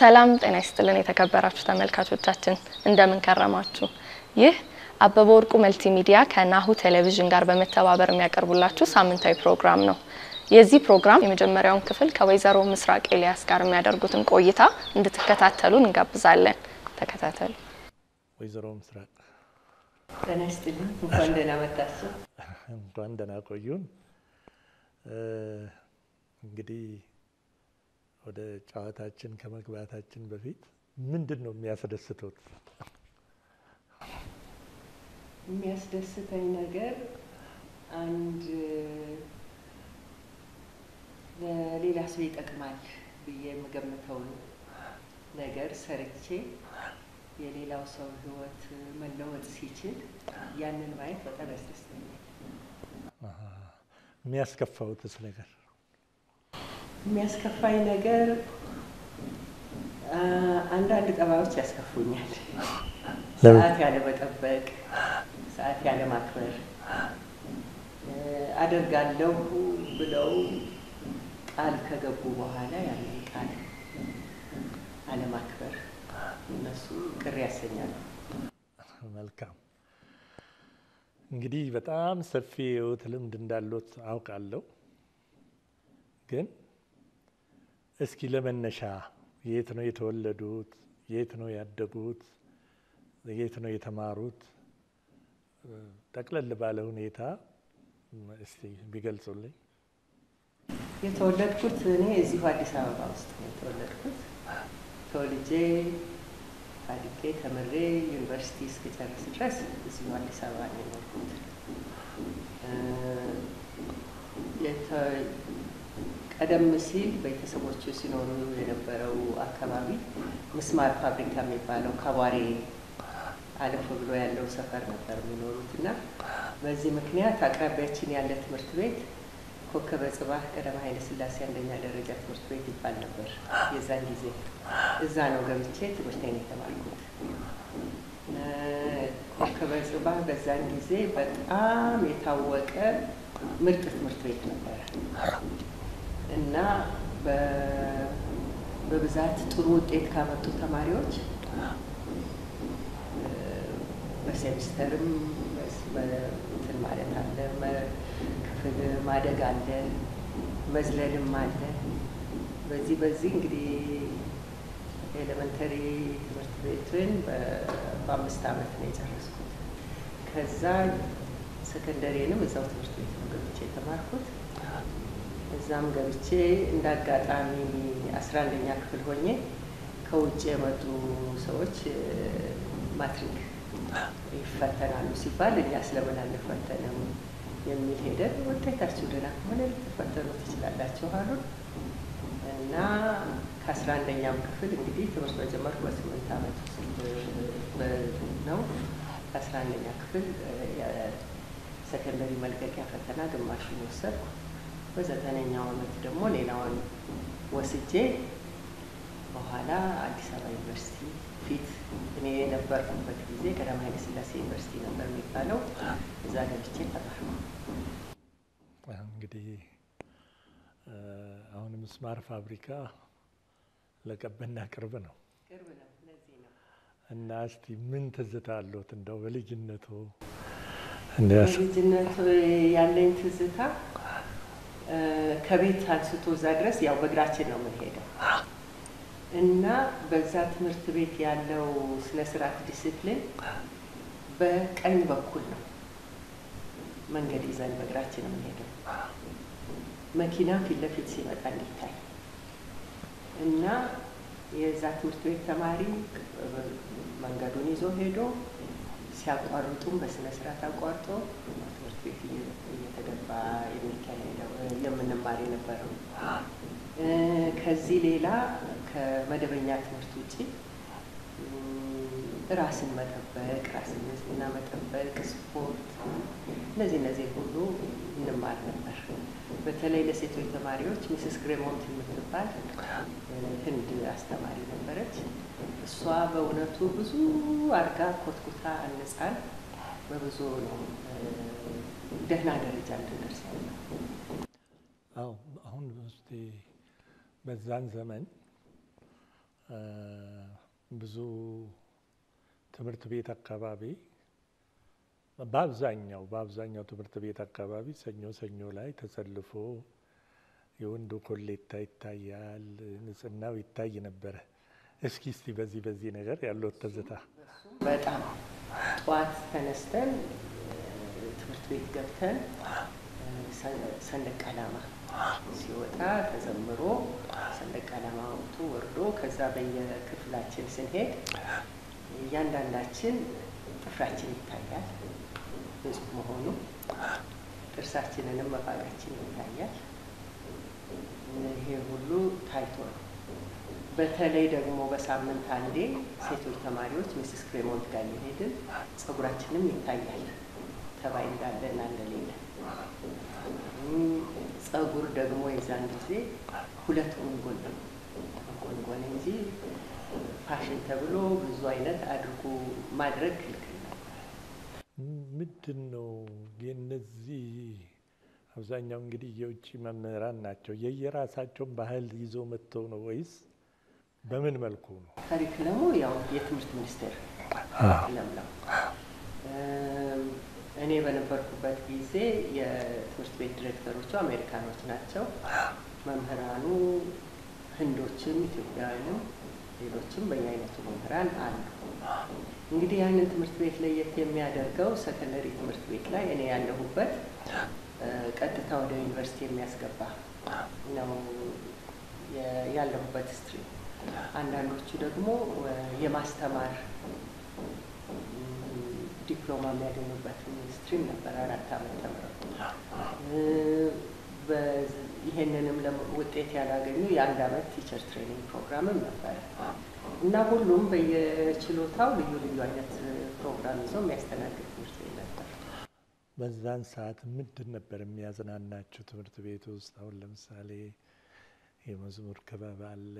ሰላም ጤና ይስጥልን የተከበራችሁ ተመልካቾቻችን እንደምን ከረማችሁ? ይህ አበበ ወርቁ መልቲ ሚዲያ ከናሁ ቴሌቪዥን ጋር በመተባበር የሚያቀርቡላችሁ ሳምንታዊ ፕሮግራም ነው። የዚህ ፕሮግራም የመጀመሪያውን ክፍል ከወይዘሮ ምስራቅ ኤልያስ ጋር የሚያደርጉትን ቆይታ እንድትከታተሉ እንጋብዛለን። ተከታተሉ። ወይዘሮ ምስራቅ ጤና ይስጥልኝ። እንኳን ደህና መጣችሁ። እንኳን ደህና ቆዩን። እንግዲህ ወደ ጨዋታችን ከመግባታችን በፊት ምንድን ነው የሚያስደስቶት? የሚያስደስተኝ ነገር አንድ ለሌላ ሰው ይጠቅማል ብዬ የምገምተውን ነገር ሰርቼ የሌላው ሰው ሕይወት መለወጥ ሲችል ያንን ማየት በጣም ያስደስተኛል። የሚያስከፋውትስ ነገር? የሚያስከፋኝ ነገር አንዳንድ ጠባዮች ያስከፉኛል። ሰዓት ያለ መጠበቅ፣ ሰዓት ያለ ማክበር፣ አደርጋለሁ ብለው ቃል ከገቡ በኋላ ያንን ቃል አለማክበር፣ እነሱ ቅር ያሰኛሉ። መልካም እንግዲህ በጣም ሰፊ የህይወት ልምድ እንዳሎት አውቃለሁ። ግን እስኪ ለመነሻ የት ነው የተወለዱት? የት ነው ያደጉት? የት ነው የተማሩት? ጠቅለል ባለ ሁኔታ እስቲ ቢገልጹልኝ። የተወለድኩት እኔ እዚሁ አዲስ አበባ ውስጥ ነው የተወለድኩት። ተወልጄ አድጌ ተምሬ ዩኒቨርሲቲ እስክጨርስ ድረስ እዚሁ አዲስ አበባ ነው የኖርኩት። ቀደም ሲል ቤተሰቦቹ ሲኖሩ የነበረው አካባቢ ምስማር ፋብሪካ የሚባለው ካቧሬ አለፍ ብሎ ያለው ሰፈር ነበር የሚኖሩት እና በዚህ ምክንያት አቅራቢያችን ያለ ትምህርት ቤት ኮከበ ጽባህ ቀዳማዊ ኃይለ ሥላሴ አንደኛ ደረጃ ትምህርት ቤት ይባል ነበር የዛን ጊዜ። እዛ ነው ገብቼ ትምህርቴን የተማርኩት። ኮከበ ጽባህ በዛን ጊዜ በጣም የታወቀ ምርጥ ትምህርት ቤት ነበረ እና በብዛት ጥሩ ውጤት ካመጡ ተማሪዎች በሴሚስተርም እንትን ማለት አለ፣ ክፍል ማደግ አለ፣ መዝለልም አለ። በዚህ በዚህ እንግዲህ ኤሌመንተሪ ትምህርት ቤትን በአምስት ዓመት ነው የጨረስኩት። ከዛ ሰከንደሪንም እዛው ትምህርት ቤት ነው ገብቼ የተማርኩት። እዛም ገብቼ እንደ አጋጣሚ አስራ አንደኛ ክፍል ሆኜ ከውጭ የመጡ ሰዎች ማትሪክ ይፈተናሉ ሲባል እኛ ስለምን አንፈተንም የሚል ሄደን ውጤታችሁ ደህና ከሆነ ልትፈተኑ ትችላላችሁ አሉን እና ከአስራ አንደኛም ክፍል እንግዲህ ትምህርት መጀመርኩ በስምንት ዓመት ውስጥ ነው። ከአስራ አንደኛ ክፍል የሰከንደሪ መልቀቂያ ፈተና ግማሹን ወሰድኩ። በዘጠነኛው ዓመት ደግሞ ሌላውን ወስጄ በኋላ አዲስ አበባ ዩኒቨርሲቲ ፊት እኔ የነበርኩበት ጊዜ ቀዳማዊ ኃይለ ሥላሴ ዩኒቨርሲቲ ነበር የሚባለው። እዛ ገብቼ ተማርኩ። እንግዲህ አሁን ምስማር ፋብሪካ ለቀበና ቅርብ ነው ቅርብ ነው። ለዚህ ነው እና እስቲ ምን ትዝታ አለዎት እንደው በልጅነቱ? በልጅነት ያለኝ ትዝታ ከቤት አንስቶ እዛ ድረስ ያው በእግራችን ነው የምንሄደው እና በዛ ትምህርት ቤት ያለው ስነ ስርዓት ዲሲፕሊን በቀኝ በኩል ነው መንገድ ይዘን በእግራችን የምንሄደው መኪና ፊት ለፊት ሲመጣ እንዲታይ እና የዛ ትምህርት ቤት ተማሪ መንገዱን ይዞ ሄዶ ሲያቋርጡም በስነ ስርዓት አቋርጦ ትምህርት ቤት እየተገባ የሚካሄደው የምንማር የነበረው። ከዚህ ሌላ ከመደበኛ ትምህርት ውጭ ራስን መጠበቅ፣ ራስን ንጽህና መጠበቅ፣ ስፖርት፣ እነዚህ እነዚህ ሁሉ እንማር ነበር። በተለይ ለሴቶች ተማሪዎች ሚስስ ግሬሞንት የምትባል ህንድ አስተማሪ ነበረች። እሷ በእውነቱ ብዙ አድጋ ኮትኩታ አንጻን በብዙ ነው ደህና ደረጃ እንድንደርስ ያለ አዎ አሁን እስቲ በዛን ዘመን ብዙ ትምህርት ቤት አካባቢ በአብዛኛው በአብዛኛው ትምህርት ቤት አካባቢ ሰኞ ሰኞ ላይ ተሰልፎ የወንዱ ኮሌታ ይታያል፣ ንጽህናው ይታይ ነበረ። እስኪ እስቲ በዚህ በዚህ ነገር ያለው ትዝታ በጣም ጠዋት ተነስተን ትምህርት ቤት ገብተን ሰንደቅ ዓላማ ሲወጣ ተዘምሮ ሰንደቅ ዓላማ ወጥቶ ወርዶ ከዛ በየክፍላችን ስንሄድ እያንዳንዳችን ጥፍራችን ይታያል፣ ንጹህ መሆኑ ጥርሳችንንም መፋቃችን ይታያል። ይሄ ሁሉ ታይቶ ነው። በተለይ ደግሞ በሳምንት አንዴ ሴቶች ተማሪዎች ሚስስ ክሬሞንት ጋር እየሄድን ጸጉራችንም ይታያል ተባይ እንዳለና እንደሌለ። ጸጉር ደግሞ የዛን ጊዜ ሁለት ጉንጉን ነው ጉንጉን እንጂ ፋሽን ተብሎ ብዙ አይነት አድርጎ ማድረግ ክልክል ነበር። ምንድን ነው የነዚህ አብዛኛው እንግዲህ የውጭ መምህራን ናቸው። የየራሳቸውን ባህል ይዘው መጥተው ነው ወይስ በምን መልኩ ነው? ካሪክለሙ ያው የትምህርት ሚኒስቴር ካሪክለም ነው። እኔ በነበርኩበት ጊዜ የትምህርት ቤት ዲሬክተሮቹ አሜሪካኖች ናቸው። መምህራኑ ህንዶችም፣ ኢትዮጵያውያንም ሌሎችም በየአይነቱ መምህራን አሉ። እንግዲህ ያንን ትምህርት ቤት ለየት የሚያደርገው ሰከንደሪ ትምህርት ቤት ላይ እኔ ያለሁበት ቀጥታ ወደ ዩኒቨርሲቲ የሚያስገባ ነው ያለሁበት ስትሪም። አንዳንዶቹ ደግሞ የማስተማር ዲፕሎማ የሚያገኙበት ስትሪም ነበር። አራት ዓመት ተምረው ይሄንንም ውጤት ያላገኙ የአንድ ዓመት ቲቸር ትሬኒንግ ፕሮግራምም ነበረ እና ሁሉም በየችሎታው ልዩ ልዩ አይነት ፕሮግራም ይዘው የሚያስተናግድ ትምህርት ቤት ነበር። በዛን ሰዓት ምንድን ነበር የሚያዝናናችሁ ትምህርት ቤት ውስጥ? አሁን ለምሳሌ የመዝሙር ክበብ አለ፣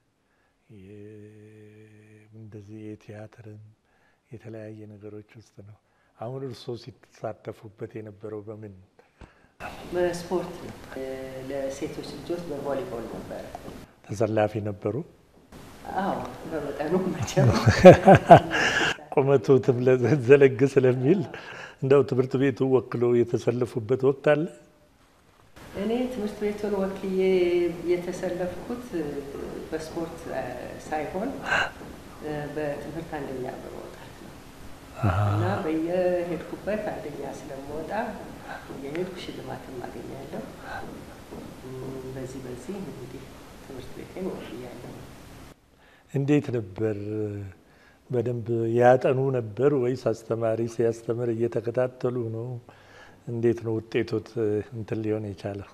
እንደዚህ የቲያትርም የተለያየ ነገሮች ውስጥ ነው። አሁን እርስዎ ሲሳተፉበት የነበረው በምን በስፖርት ነው። ለሴቶች ልጆች በቮሊቦል ነበረ። ተሰላፊ ነበሩ? አዎ በመጠኑ መቼም ቁመቱ ዘለግ ስለሚል እንደው ትምህርት ቤቱ ወክሎ የተሰለፉበት ወቅት አለ? እኔ ትምህርት ቤቱን ወክዬ የተሰለፍኩት በስፖርት ሳይሆን በትምህርት አንደኛ በመውጣት ነው እና በየሄድኩበት አንደኛ ስለምወጣ የሄድኩ ሽልማትም አገኛለሁ። በዚህ በዚህ እንግዲህ ትምህርት ቤቴን ወክያለሁ። እንዴት ነበር? በደንብ ያጠኑ ነበር ወይስ አስተማሪ ሲያስተምር እየተከታተሉ ነው? እንዴት ነው ውጤቶት እንትን ሊሆን የቻለው?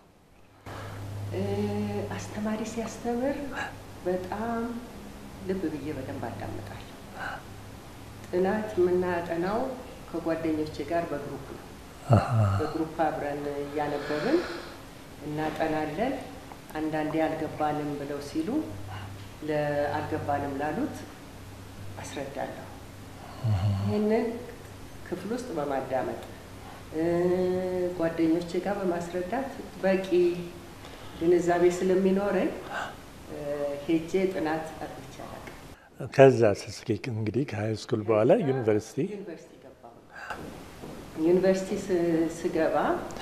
አስተማሪ ሲያስተምር በጣም ልብ ብዬ በደንብ አዳምጣለሁ። ጥናት የምናጠናው ከጓደኞቼ ጋር በግሩፕ ነው። በግሩፕ አብረን እያነበብን እናጠናለን። አንዳንዴ አልገባንም ብለው ሲሉ አልገባንም ላሉት አስረዳለሁ። ይህንን ክፍል ውስጥ በማዳመጥ ጓደኞቼ ጋር በማስረዳት በቂ ግንዛቤ ስለሚኖረኝ ሄጄ ጥናት አጥንቼ አላውቅም። ከዛ እስኪ እንግዲህ ከሀይ ስኩል በኋላ ዩኒቨርሲቲ ዩኒቨርሲቲ ገባሁ። ዩኒቨርሲቲ ስገባ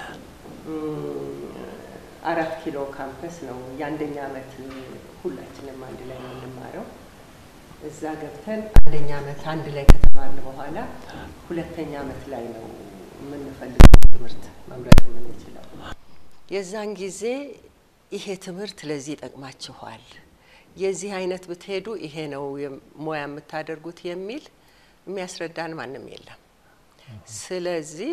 አራት ኪሎ ካምፐስ ነው የአንደኛ ዓመት ሁላችንም አንድ ላይ ነው የምንማረው። እዛ ገብተን አንደኛ ዓመት አንድ ላይ ከተማርን በኋላ ሁለተኛ ዓመት ላይ ነው የምንፈልገው ትምህርት መምረጥ የምንችለው። የዛን ጊዜ ይሄ ትምህርት ለዚህ ይጠቅማችኋል፣ የዚህ አይነት ብትሄዱ ይሄ ነው ሙያ የምታደርጉት የሚል የሚያስረዳን ማንም የለም። ስለዚህ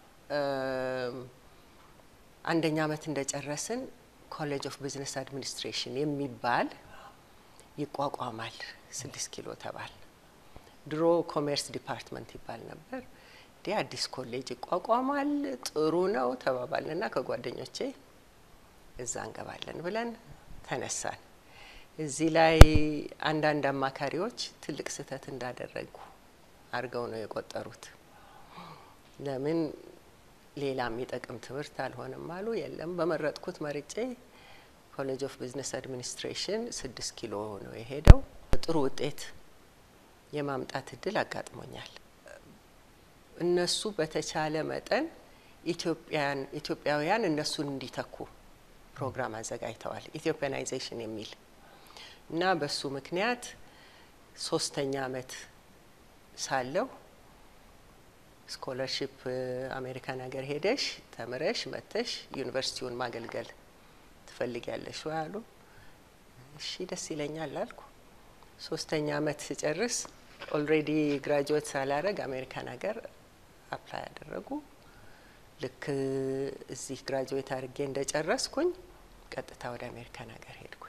አንደኛ ዓመት እንደጨረስን ኮሌጅ ኦፍ ቢዝነስ አድሚኒስትሬሽን የሚባል ይቋቋማል። ስድስት ኪሎ ተባል። ድሮ ኮሜርስ ዲፓርትመንት ይባል ነበር። እንዲህ አዲስ ኮሌጅ ይቋቋማል፣ ጥሩ ነው ተባባልንና ከጓደኞቼ እዛ እንገባለን ብለን ተነሳን። እዚህ ላይ አንዳንድ አማካሪዎች ትልቅ ስህተት እንዳደረጉ አድርገው ነው የቆጠሩት። ለምን ሌላ የሚጠቅም ትምህርት አልሆነም አሉ። የለም በመረጥኩት መርጬ ኮሌጅ ኦፍ ቢዝነስ አድሚኒስትሬሽን ስድስት ኪሎ ነው የሄደው። ጥሩ ውጤት የማምጣት እድል አጋጥሞኛል። እነሱ በተቻለ መጠን ኢትዮጵያን ኢትዮጵያውያን እነሱን እንዲተኩ ፕሮግራም አዘጋጅተዋል። ኢትዮጵያናይዜሽን የሚል እና በሱ ምክንያት ሶስተኛ አመት ሳለሁ ስኮለርሽፕ አሜሪካን ሀገር ሄደሽ ተምረሽ መጥተሽ ዩኒቨርሲቲውን ማገልገል ትፈልጊያለሽ ወይ አሉ። እሺ ደስ ይለኛል አልኩ። ሶስተኛ አመት ስጨርስ ኦልሬዲ ግራጁዌት ሳላረግ አሜሪካን ሀገር አፕላይ ያደረጉ። ልክ እዚህ ግራጁዌት አድርጌ እንደጨረስኩኝ ቀጥታ ወደ አሜሪካን ሀገር ሄድኩኝ።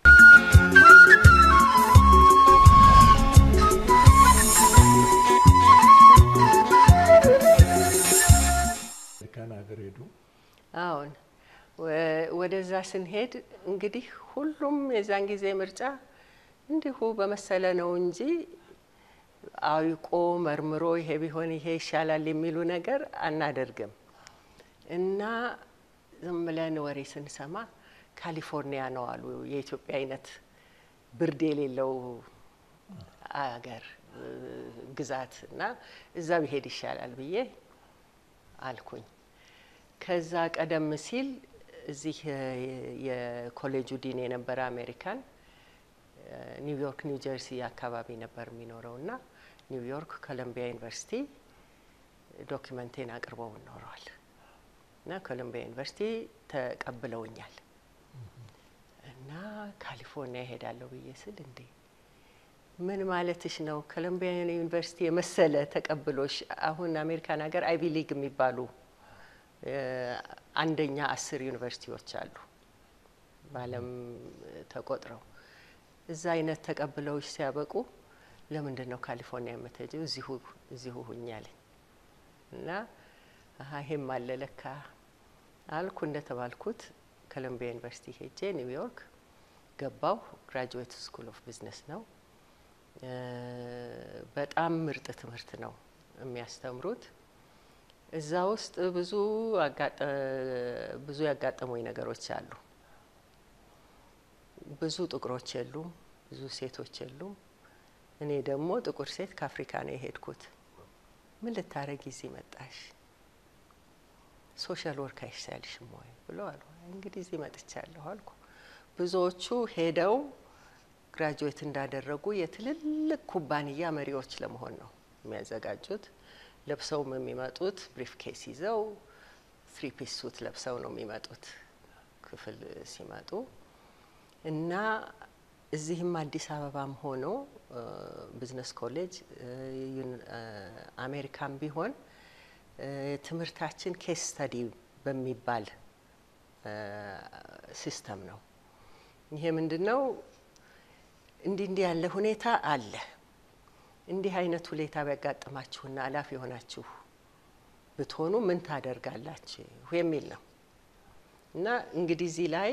አሜሪካን ሀገር ሄዱ። አሁን ወደዛ ስንሄድ እንግዲህ ሁሉም የዛን ጊዜ ምርጫ እንዲሁ በመሰለ ነው እንጂ አውቆ መርምሮ ይሄ ቢሆን ይሄ ይሻላል የሚሉ ነገር አናደርግም እና ዝም ብለን ወሬ ስንሰማ ካሊፎርኒያ ነው አሉ የኢትዮጵያ አይነት ብርድ የሌለው አገር ግዛት እና እዛ ቢሄድ ይሻላል ብዬ አልኩኝ። ከዛ ቀደም ሲል እዚህ የኮሌጁ ዲን የነበረ አሜሪካን ኒውዮርክ ኒው ጀርሲ አካባቢ ነበር የሚኖረው እና ኒውዮርክ ኮሎምቢያ ዩኒቨርሲቲ ዶኪመንቴን አቅርበው ኖረዋል እና ኮሎምቢያ ዩኒቨርሲቲ ተቀብለውኛል እና ካሊፎርኒያ ይሄዳለሁ ብዬ ስል እንዴ ምን ማለትሽ ነው? ኮሎምቢያ ዩኒቨርሲቲ የመሰለ ተቀብሎሽ አሁን አሜሪካን ሀገር አይቪ ሊግ የሚባሉ አንደኛ አስር ዩኒቨርሲቲዎች አሉ በዓለም ተቆጥረው እዛ አይነት ተቀብለውሽ ሲያበቁ ለምንድን ነው ካሊፎርኒያ የምትሄጂው? እዚሁ እዚሁ ሁኛለኝ እና ይሄም አለ ለካ አልኩ። እንደተባልኩት ኮሎምቢያ ዩኒቨርሲቲ ሄጄ ኒውዮርክ ገባው። ግራጁዌት ስኩል ኦፍ ቢዝነስ ነው። በጣም ምርጥ ትምህርት ነው የሚያስተምሩት። እዛ ውስጥ ብዙ ብዙ ያጋጠሙኝ ነገሮች አሉ። ብዙ ጥቁሮች የሉም፣ ብዙ ሴቶች የሉም። እኔ ደግሞ ጥቁር ሴት ከአፍሪካ ነው የሄድኩት። ምን ልታረጊ እዚህ መጣሽ? ሶሻል ወርክ አይሻልሽም ወይ ብሎ አሉ። እንግዲህ እዚህ መጥቻለሁ አልኩ። ብዙዎቹ ሄደው ግራጁዌት እንዳደረጉ የትልልቅ ኩባንያ መሪዎች ለመሆን ነው የሚያዘጋጁት። ለብሰውም የሚመጡት ብሪፍ ኬስ ይዘው ትሪ ፒስ ሱት ለብሰው ነው የሚመጡት ክፍል ሲመጡ እና እዚህም አዲስ አበባም ሆኖ ቢዝነስ ኮሌጅ አሜሪካም ቢሆን ትምህርታችን ኬስ ስተዲ በሚባል ሲስተም ነው። ይሄ ምንድን ነው? እንዲህ እንዲህ ያለ ሁኔታ አለ። እንዲህ አይነት ሁኔታ ቢያጋጥማችሁና አላፊ የሆናችሁ ብትሆኑ ምን ታደርጋላችሁ የሚል ነው እና እንግዲህ እዚህ ላይ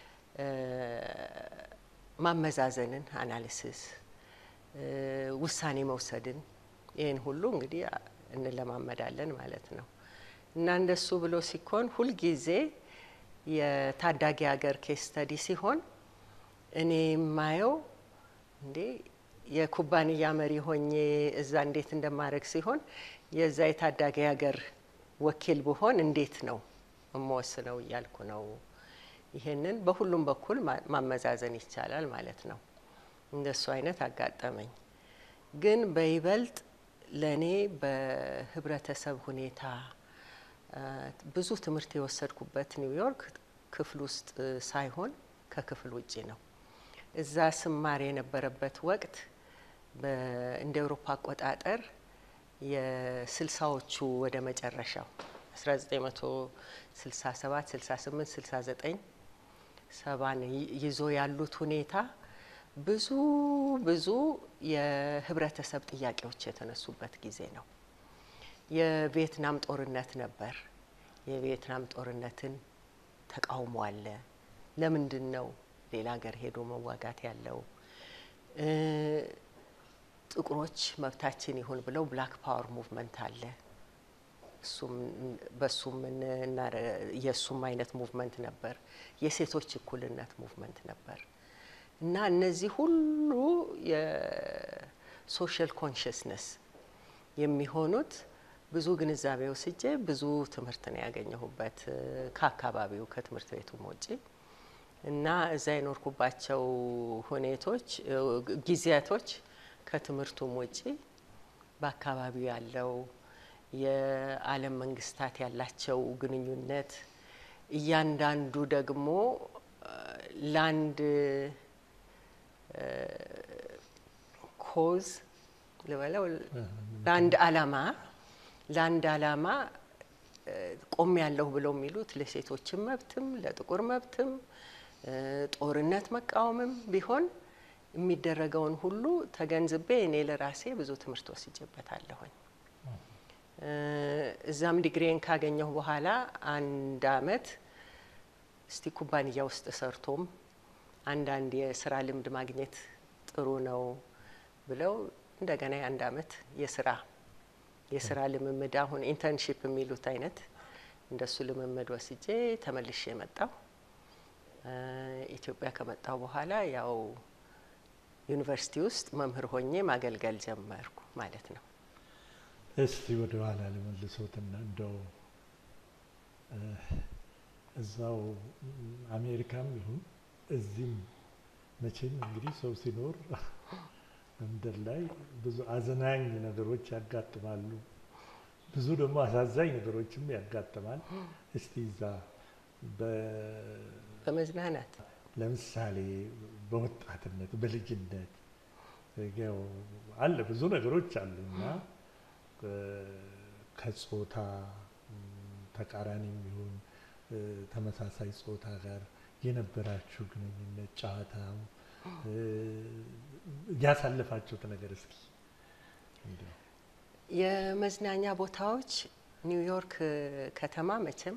ማመዛዘንን፣ አናሊሲስ፣ ውሳኔ መውሰድን ይህን ሁሉ እንግዲህ እንለማመዳለን ማለት ነው እና እንደሱ ብሎ ሲኮን ሁልጊዜ የታዳጊ ሀገር ኬስ ስተዲ ሲሆን እኔ የማየው እንዴ የኩባንያ መሪ ሆኜ እዛ እንዴት እንደማድረግ ሲሆን የዛ የታዳጊ ሀገር ወኪል ብሆን እንዴት ነው የምወስነው እያልኩ ነው። ይሄንን በሁሉም በኩል ማመዛዘን ይቻላል ማለት ነው። እንደሱ አይነት አጋጠመኝ። ግን በይበልጥ ለእኔ በህብረተሰብ ሁኔታ ብዙ ትምህርት የወሰድኩበት ኒውዮርክ ክፍል ውስጥ ሳይሆን ከክፍል ውጭ ነው። እዛ ስማር የነበረበት ወቅት እንደ ኤውሮፓ አቆጣጠር የስልሳዎቹ ወደ መጨረሻው 1967 68 69 ሰባን ይዞ ያሉት ሁኔታ ብዙ ብዙ የህብረተሰብ ጥያቄዎች የተነሱበት ጊዜ ነው። የቪየትናም ጦርነት ነበር። የቪየትናም ጦርነትን ተቃውሞ አለ። ለምንድን ነው ሌላ ሀገር ሄዶ መዋጋት ያለው? ጥቁሮች መብታችን ይሁን ብለው ብላክ ፓወር ሙቭመንት አለ። እሱም በሱም የእሱም አይነት ሙቭመንት ነበር። የሴቶች እኩልነት ሙቭመንት ነበር እና እነዚህ ሁሉ የሶሻል ኮንሽስነስ የሚሆኑት ብዙ ግንዛቤ ወስጄ ብዙ ትምህርት ነው ያገኘሁበት ከአካባቢው ከትምህርት ቤቱም ውጪ እና እዛ የኖርኩባቸው ሁኔቶች ጊዜያቶች ከትምህርቱም ውጪ በአካባቢው ያለው የዓለም መንግስታት ያላቸው ግንኙነት እያንዳንዱ ደግሞ ለአንድ ኮዝ ልበለው ለአንድ አላማ ለአንድ አላማ ቆም ያለሁ ብለው የሚሉት ለሴቶችም መብትም ለጥቁር መብትም ጦርነት መቃወምም ቢሆን የሚደረገውን ሁሉ ተገንዝቤ እኔ ለራሴ ብዙ ትምህርት ወስጄበታለሁኝ። እዛም ዲግሪን ካገኘሁ በኋላ አንድ አመት እስቲ ኩባንያ ውስጥ ሰርቶም አንዳንድ የስራ ልምድ ማግኘት ጥሩ ነው ብለው እንደገና የአንድ አመት የስራ የስራ ልምምድ አሁን ኢንተርንሺፕ የሚሉት አይነት እንደሱ ልምምድ ወስጄ ተመልሼ የመጣው ኢትዮጵያ ከመጣው በኋላ ያው ዩኒቨርሲቲ ውስጥ መምህር ሆኜ ማገልገል ጀመርኩ ማለት ነው። እስቲ ወደ ኋላ ልመልሶትና እንደው እዛው አሜሪካም ይሁን እዚህም መቼም እንግዲህ ሰው ሲኖር ምድር ላይ ብዙ አዝናኝ ነገሮች ያጋጥማሉ፣ ብዙ ደግሞ አሳዛኝ ነገሮችም ያጋጥማል። እስቲ እዛ በመዝናናት ለምሳሌ በወጣትነት በልጅነት ያው አለ ብዙ ነገሮች አሉ እና ከጾታ ተቃራኒ የሚሆን ተመሳሳይ ጾታ ጋር የነበራችሁ ግንኙነት ጨዋታው ያሳለፋችሁት ነገር እስኪ የመዝናኛ ቦታዎች ኒውዮርክ ከተማ መቼም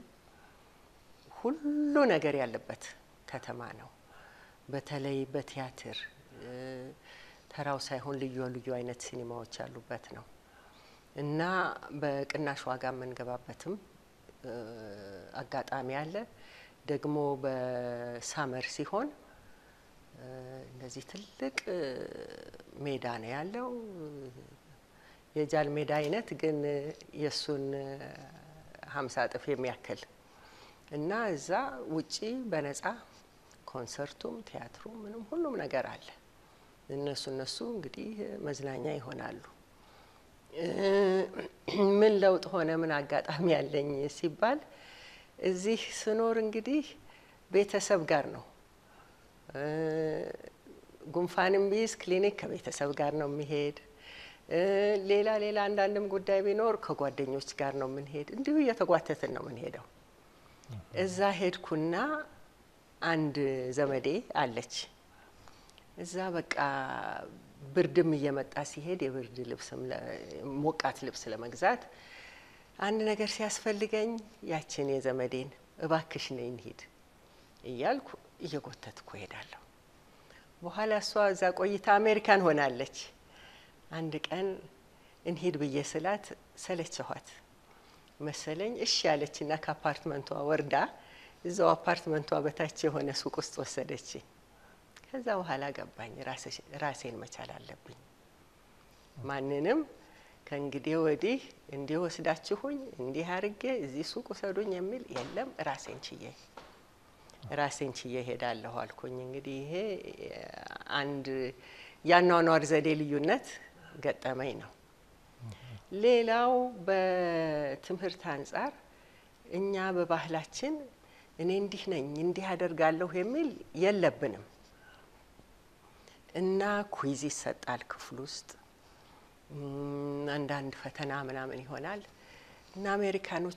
ሁሉ ነገር ያለበት ከተማ ነው። በተለይ በቲያትር ተራው ሳይሆን ልዩ ልዩ አይነት ሲኒማዎች ያሉበት ነው እና በቅናሽ ዋጋ የምንገባበትም አጋጣሚ አለ። ደግሞ በሳመር ሲሆን እንደዚህ ትልቅ ሜዳ ነው ያለው። የጃል ሜዳ አይነት ግን የእሱን ሀምሳ እጥፍ የሚያክል እና እዛ ውጪ በነጻ ኮንሰርቱም ቲያትሩም ምንም ሁሉም ነገር አለ። እነሱ እነሱ እንግዲህ መዝናኛ ይሆናሉ። ምን ለውጥ ሆነ? ምን አጋጣሚ ያለኝ ሲባል እዚህ ስኖር እንግዲህ ቤተሰብ ጋር ነው። ጉንፋንም ቢይዝ ክሊኒክ ከቤተሰብ ጋር ነው የሚሄድ። ሌላ ሌላ አንዳንድም ጉዳይ ቢኖር ከጓደኞች ጋር ነው የምንሄድ። እንዲሁ እየተጓተትን ነው የምንሄደው። እዛ ሄድኩና አንድ ዘመዴ አለች። እዛ በቃ ብርድም እየመጣ ሲሄድ የብርድ ልብስም ሞቃት ልብስ ለመግዛት አንድ ነገር ሲያስፈልገኝ ያችን የዘመዴን እባክሽ ነይ እንሂድ እያልኩ እየጎተትኩ እሄዳለሁ። በኋላ እሷ እዛ ቆይታ አሜሪካን ሆናለች። አንድ ቀን እንሂድ ብዬ ስላት ሰለቸኋት መሰለኝ። እሺ ያለችና ከአፓርትመንቷ ወርዳ እዛው አፓርትመንቷ በታች የሆነ ሱቅ ውስጥ ወሰደች። ከዛ በኋላ ገባኝ ራሴን መቻል አለብኝ። ማንንም ከእንግዲህ ወዲህ እንዲህ ወስዳችሁኝ እንዲህ አርጌ እዚህ ሱቅ ውሰዱኝ የሚል የለም። ራሴን ችዬ ራሴን ችዬ ሄዳለሁ አልኩኝ። እንግዲህ ይሄ አንድ የአኗኗር ዘዴ ልዩነት ገጠመኝ ነው። ሌላው በትምህርት አንጻር እኛ በባህላችን እኔ እንዲህ ነኝ እንዲህ አደርጋለሁ የሚል የለብንም እና ኩይዝ ይሰጣል ክፍል ውስጥ አንዳንድ ፈተና ምናምን ይሆናል እና አሜሪካኖቹ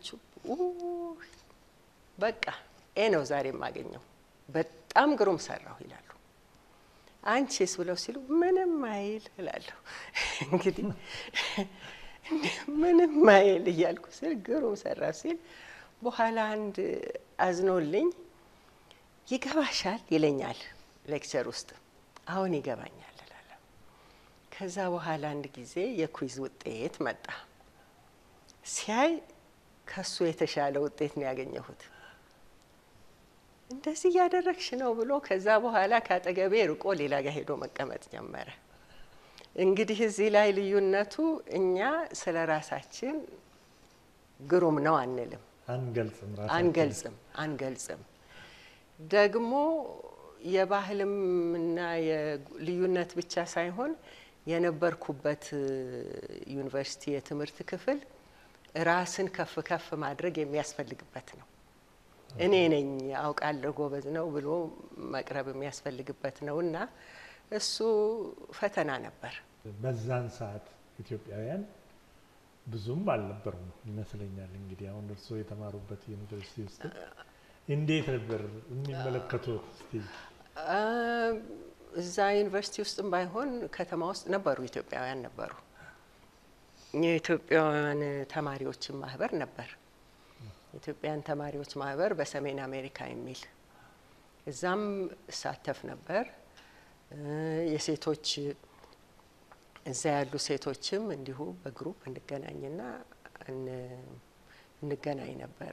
በቃ ኤ ነው ዛሬ የማገኘው በጣም ግሩም ሰራሁ ይላሉ። አንቺስ ብለው ሲሉ ምንም አይል እላለሁ። እንግዲህ ምንም አይል እያልኩ ስል ግሩም ሰራሁ ሲል በኋላ አንድ አዝኖልኝ ይገባሻል ይለኛል ሌክቸር ውስጥ። አሁን ይገባኛል እላለሁ። ከዛ በኋላ አንድ ጊዜ የኩይዝ ውጤት መጣ። ሲያይ ከሱ የተሻለ ውጤት ነው ያገኘሁት። እንደዚህ እያደረግሽ ነው ብሎ ከዛ በኋላ ከአጠገቤ ርቆ ሌላ ጋር ሄዶ መቀመጥ ጀመረ። እንግዲህ እዚህ ላይ ልዩነቱ እኛ ስለ ራሳችን ግሩም ነው አንልም፣ አንገልጽም ራሳችን አንገልጽም አንገልጽም። ደግሞ የባህልም እና የልዩነት ብቻ ሳይሆን የነበርኩበት ዩኒቨርሲቲ የትምህርት ክፍል ራስን ከፍ ከፍ ማድረግ የሚያስፈልግበት ነው። እኔ ነኝ አውቃለሁ ጎበዝ ነው ብሎ መቅረብ የሚያስፈልግበት ነው እና እሱ ፈተና ነበር። በዛን ሰዓት ኢትዮጵያውያን ብዙም አልነበሩም ይመስለኛል። እንግዲህ አሁን እርስዎ የተማሩበት ዩኒቨርሲቲ ውስጥ እንዴት ነበር የሚመለከቱት? እስቲ እዛ ዩኒቨርሲቲ ውስጥም ባይሆን ከተማ ውስጥ ነበሩ ኢትዮጵያውያን ነበሩ። የኢትዮጵያውያን ተማሪዎችን ማህበር ነበር። የኢትዮጵያን ተማሪዎች ማህበር በሰሜን አሜሪካ የሚል እዛም እሳተፍ ነበር። የሴቶች እዛ ያሉ ሴቶችም እንዲሁ በግሩፕ እንገናኝና እንገናኝ ነበረ።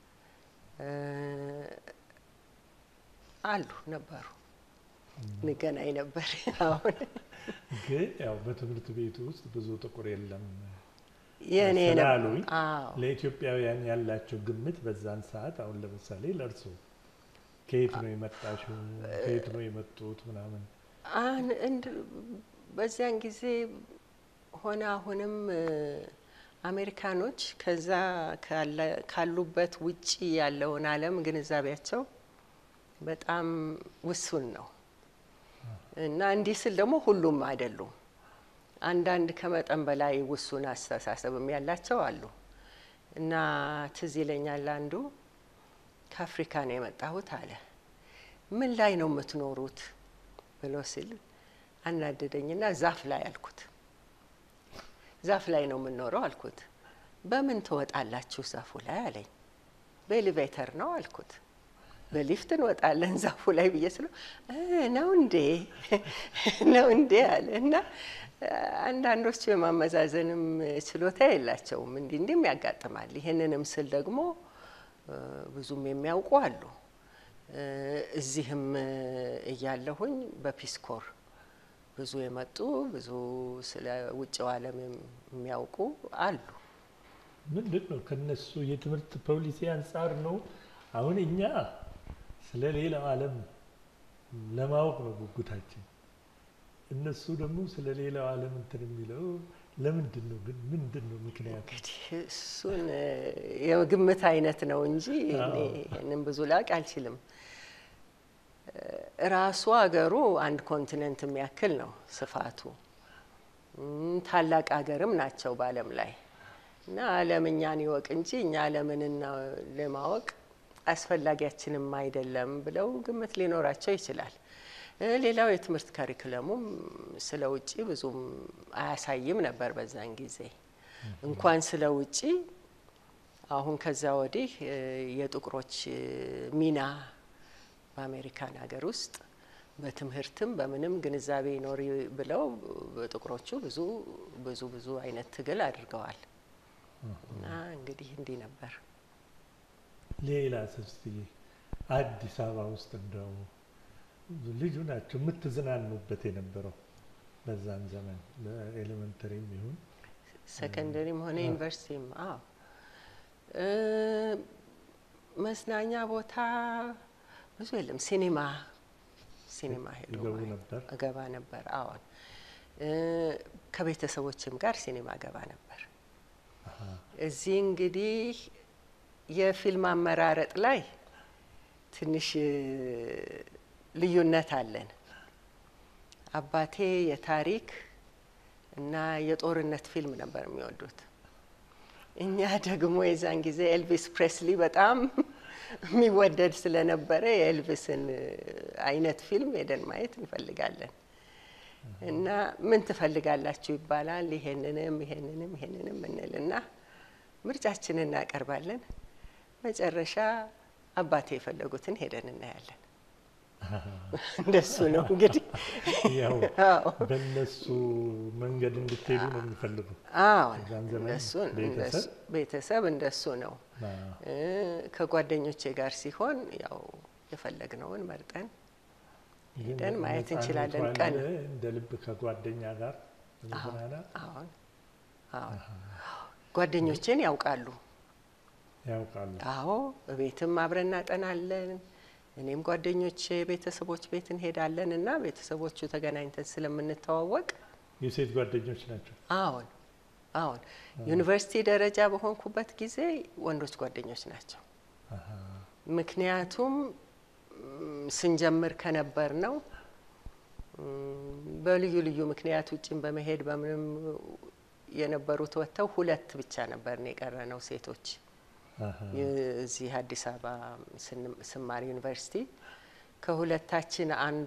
አሉ ነበሩ እንገናኝ ነበር። አሁን ግን ያው በትምህርት ቤቱ ውስጥ ብዙ ጥቁር የለም የእኔ ስላሉኝ አዎ ለኢትዮጵያውያን ያላቸው ግምት በዛን ሰዓት አሁን ለምሳሌ ለእርሶ ከየት ነው የመጣሽው? ከየት ነው የመጡት? ምናምን አን- እንድ በዚያን ጊዜ ሆነ አሁንም እ፣ አሜሪካኖች ከዛ ካለ- ካሉበት ውጪ ያለውን ዓለም ግንዛቤያቸው በጣም ውሱን ነው እና እንዲህ ስል ደግሞ ሁሉም አይደሉም። አንዳንድ ከመጠን በላይ ውሱን አስተሳሰብም ያላቸው አሉ እና ትዝ ይለኛል አንዱ ከአፍሪካ ነው የመጣሁት አለ። ምን ላይ ነው የምትኖሩት ብሎ ሲል አናደደኝና ዛፍ ላይ አልኩት። ዛፍ ላይ ነው የምንኖረው አልኩት። በምን ትወጣላችሁ ዛፉ ላይ አለኝ። በኤሌቬተር ነው አልኩት። በሊፍት እንወጣለን ዛፉ ላይ ብዬ ስለው እ ነው እንዴ ነው እንዴ አለ እና አንዳንዶቹ የማመዛዘንም ችሎታ የላቸውም። እንዲህ እንዲህም ያጋጥማል። ይህንንም ስል ደግሞ እ ብዙም የሚያውቁ አሉ። እ እዚህም እያለሁኝ በፒስኮር ብዙ የመጡ ብዙ ስለ ውጭው ዓለም የሚያውቁ አሉ። ምንድን ነው ከነሱ የትምህርት ፖሊሲ አንጻር ነው። አሁን እኛ ስለ ሌላው ዓለም ለማወቅ ነው ጉጉታችን። እነሱ ደግሞ ስለ ሌላው ዓለም እንትን የሚለው ለምንድን ነው ግን? ምንድን ነው ምክንያቱ? እንግዲህ እሱን እ የግምት አይነት ነው እንጂ እኔ ይህንን ብዙ ላቅ አልችልም። እ ራሱ አገሩ አንድ ኮንቲነንት የሚያክል ነው ስፋቱ። እም፣ ታላቅ አገርም ናቸው በዓለም ላይ እና ዓለም እኛን ይወቅ እንጂ እኛ ዓለምን ለማወቅ አስፈላጊያችንም አይደለም ብለው ግምት ሊኖራቸው ይችላል። እ ሌላው የትምህርት ካሪኩለሙም ስለ ውጪ ብዙም አያሳይም ነበር በዛን ጊዜ እንኳን ስለ ውጪ አሁን ከዛ ወዲህ እ የጥቁሮች እ ሚና በአሜሪካን ሀገር ውስጥ በትምህርትም በምንም ግንዛቤ ይኖር ብለው ጥቁሮቹ ብዙ ብዙ ብዙ አይነት ትግል አድርገዋል እና እንግዲህ እንዲህ ነበር። ሌላ እስቲ አዲስ አበባ ውስጥ እንደው ልጁ ናቸው የምትዝናኑበት የነበረው በዛን ዘመን በኤሌመንተሪም ይሁን ሰከንደሪም ሆነ አዎ። ዩኒቨርሲቲም አዎ እ መዝናኛ ቦታ ብዙ የለም። ሲኒማ ሲኒማ ሄዶ ይገቡ ማየት ነበር? እገባ ነበር። አዎን እ ከቤተሰቦችም ጋር ሲኒማ ገባ ነበር። አሃ፣ እዚህ እንግዲህ የፊልም አመራረጥ ላይ ትንሽ እ ልዩነት አለን። አባቴ የታሪክ እና የጦርነት ፊልም ነበር የሚወዱት። እኛ ደግሞ የዛን ጊዜ ኤልቪስ ፕሬስሊ በጣም የሚወደድ ስለነበረ የኤልቪስን እ አይነት ፊልም ሄደን ማየት እንፈልጋለን እና ምን ትፈልጋላችሁ ይባላል። ይሄንንም ይሄንንም ይሄንንም እንልና ምርጫችንን እናቀርባለን። መጨረሻ አባቴ የፈለጉትን ሄደን እናያለን። እንደሱ ነው እንግዲህ። ያው አዎ በእነሱ መንገድ እንድትሄዱ ነው የሚፈልጉ። አዎን፣ በዛን ዘመን እንደሱ ቤተሰብ? እንደሱ- ቤተሰብ እንደሱ ነው። አዎ። እ ከጓደኞቼ ጋር ሲሆን ያው የፈለግነውን መርጠን ግን ሄደን ማየት ነፃነቱ እንችላለን። አለ፣ ቀን እንደ ልብ ከጓደኛ ጋር መዝናናት አሁን አሁን ጓደኞቼን ያውቃሉ። ያውቃሉ። አዎ ቤትም አብረን እናጠናለን። እኔም ጓደኞቼ ቤተሰቦች ቤት እንሄዳለን እና ቤተሰቦቹ ተገናኝተን ስለምንተዋወቅ የሴት ጓደኞች ናቸው። አሁን አሁን ዩኒቨርሲቲ ደረጃ በሆንኩበት ጊዜ ወንዶች ጓደኞች ናቸው። አሃ። ምክንያቱም ም፣ ስንጀምር ከነበር ነው በልዩ ልዩ ምክንያት ውጭን በመሄድ በምንም የነበሩት ወጥተው ሁለት ብቻ ነበርን የቀረ ነው ሴቶች አሃ። እዚህ አዲስ አበባ ስን- ስማር ዩኒቨርሲቲ ከሁለታችን አንዷ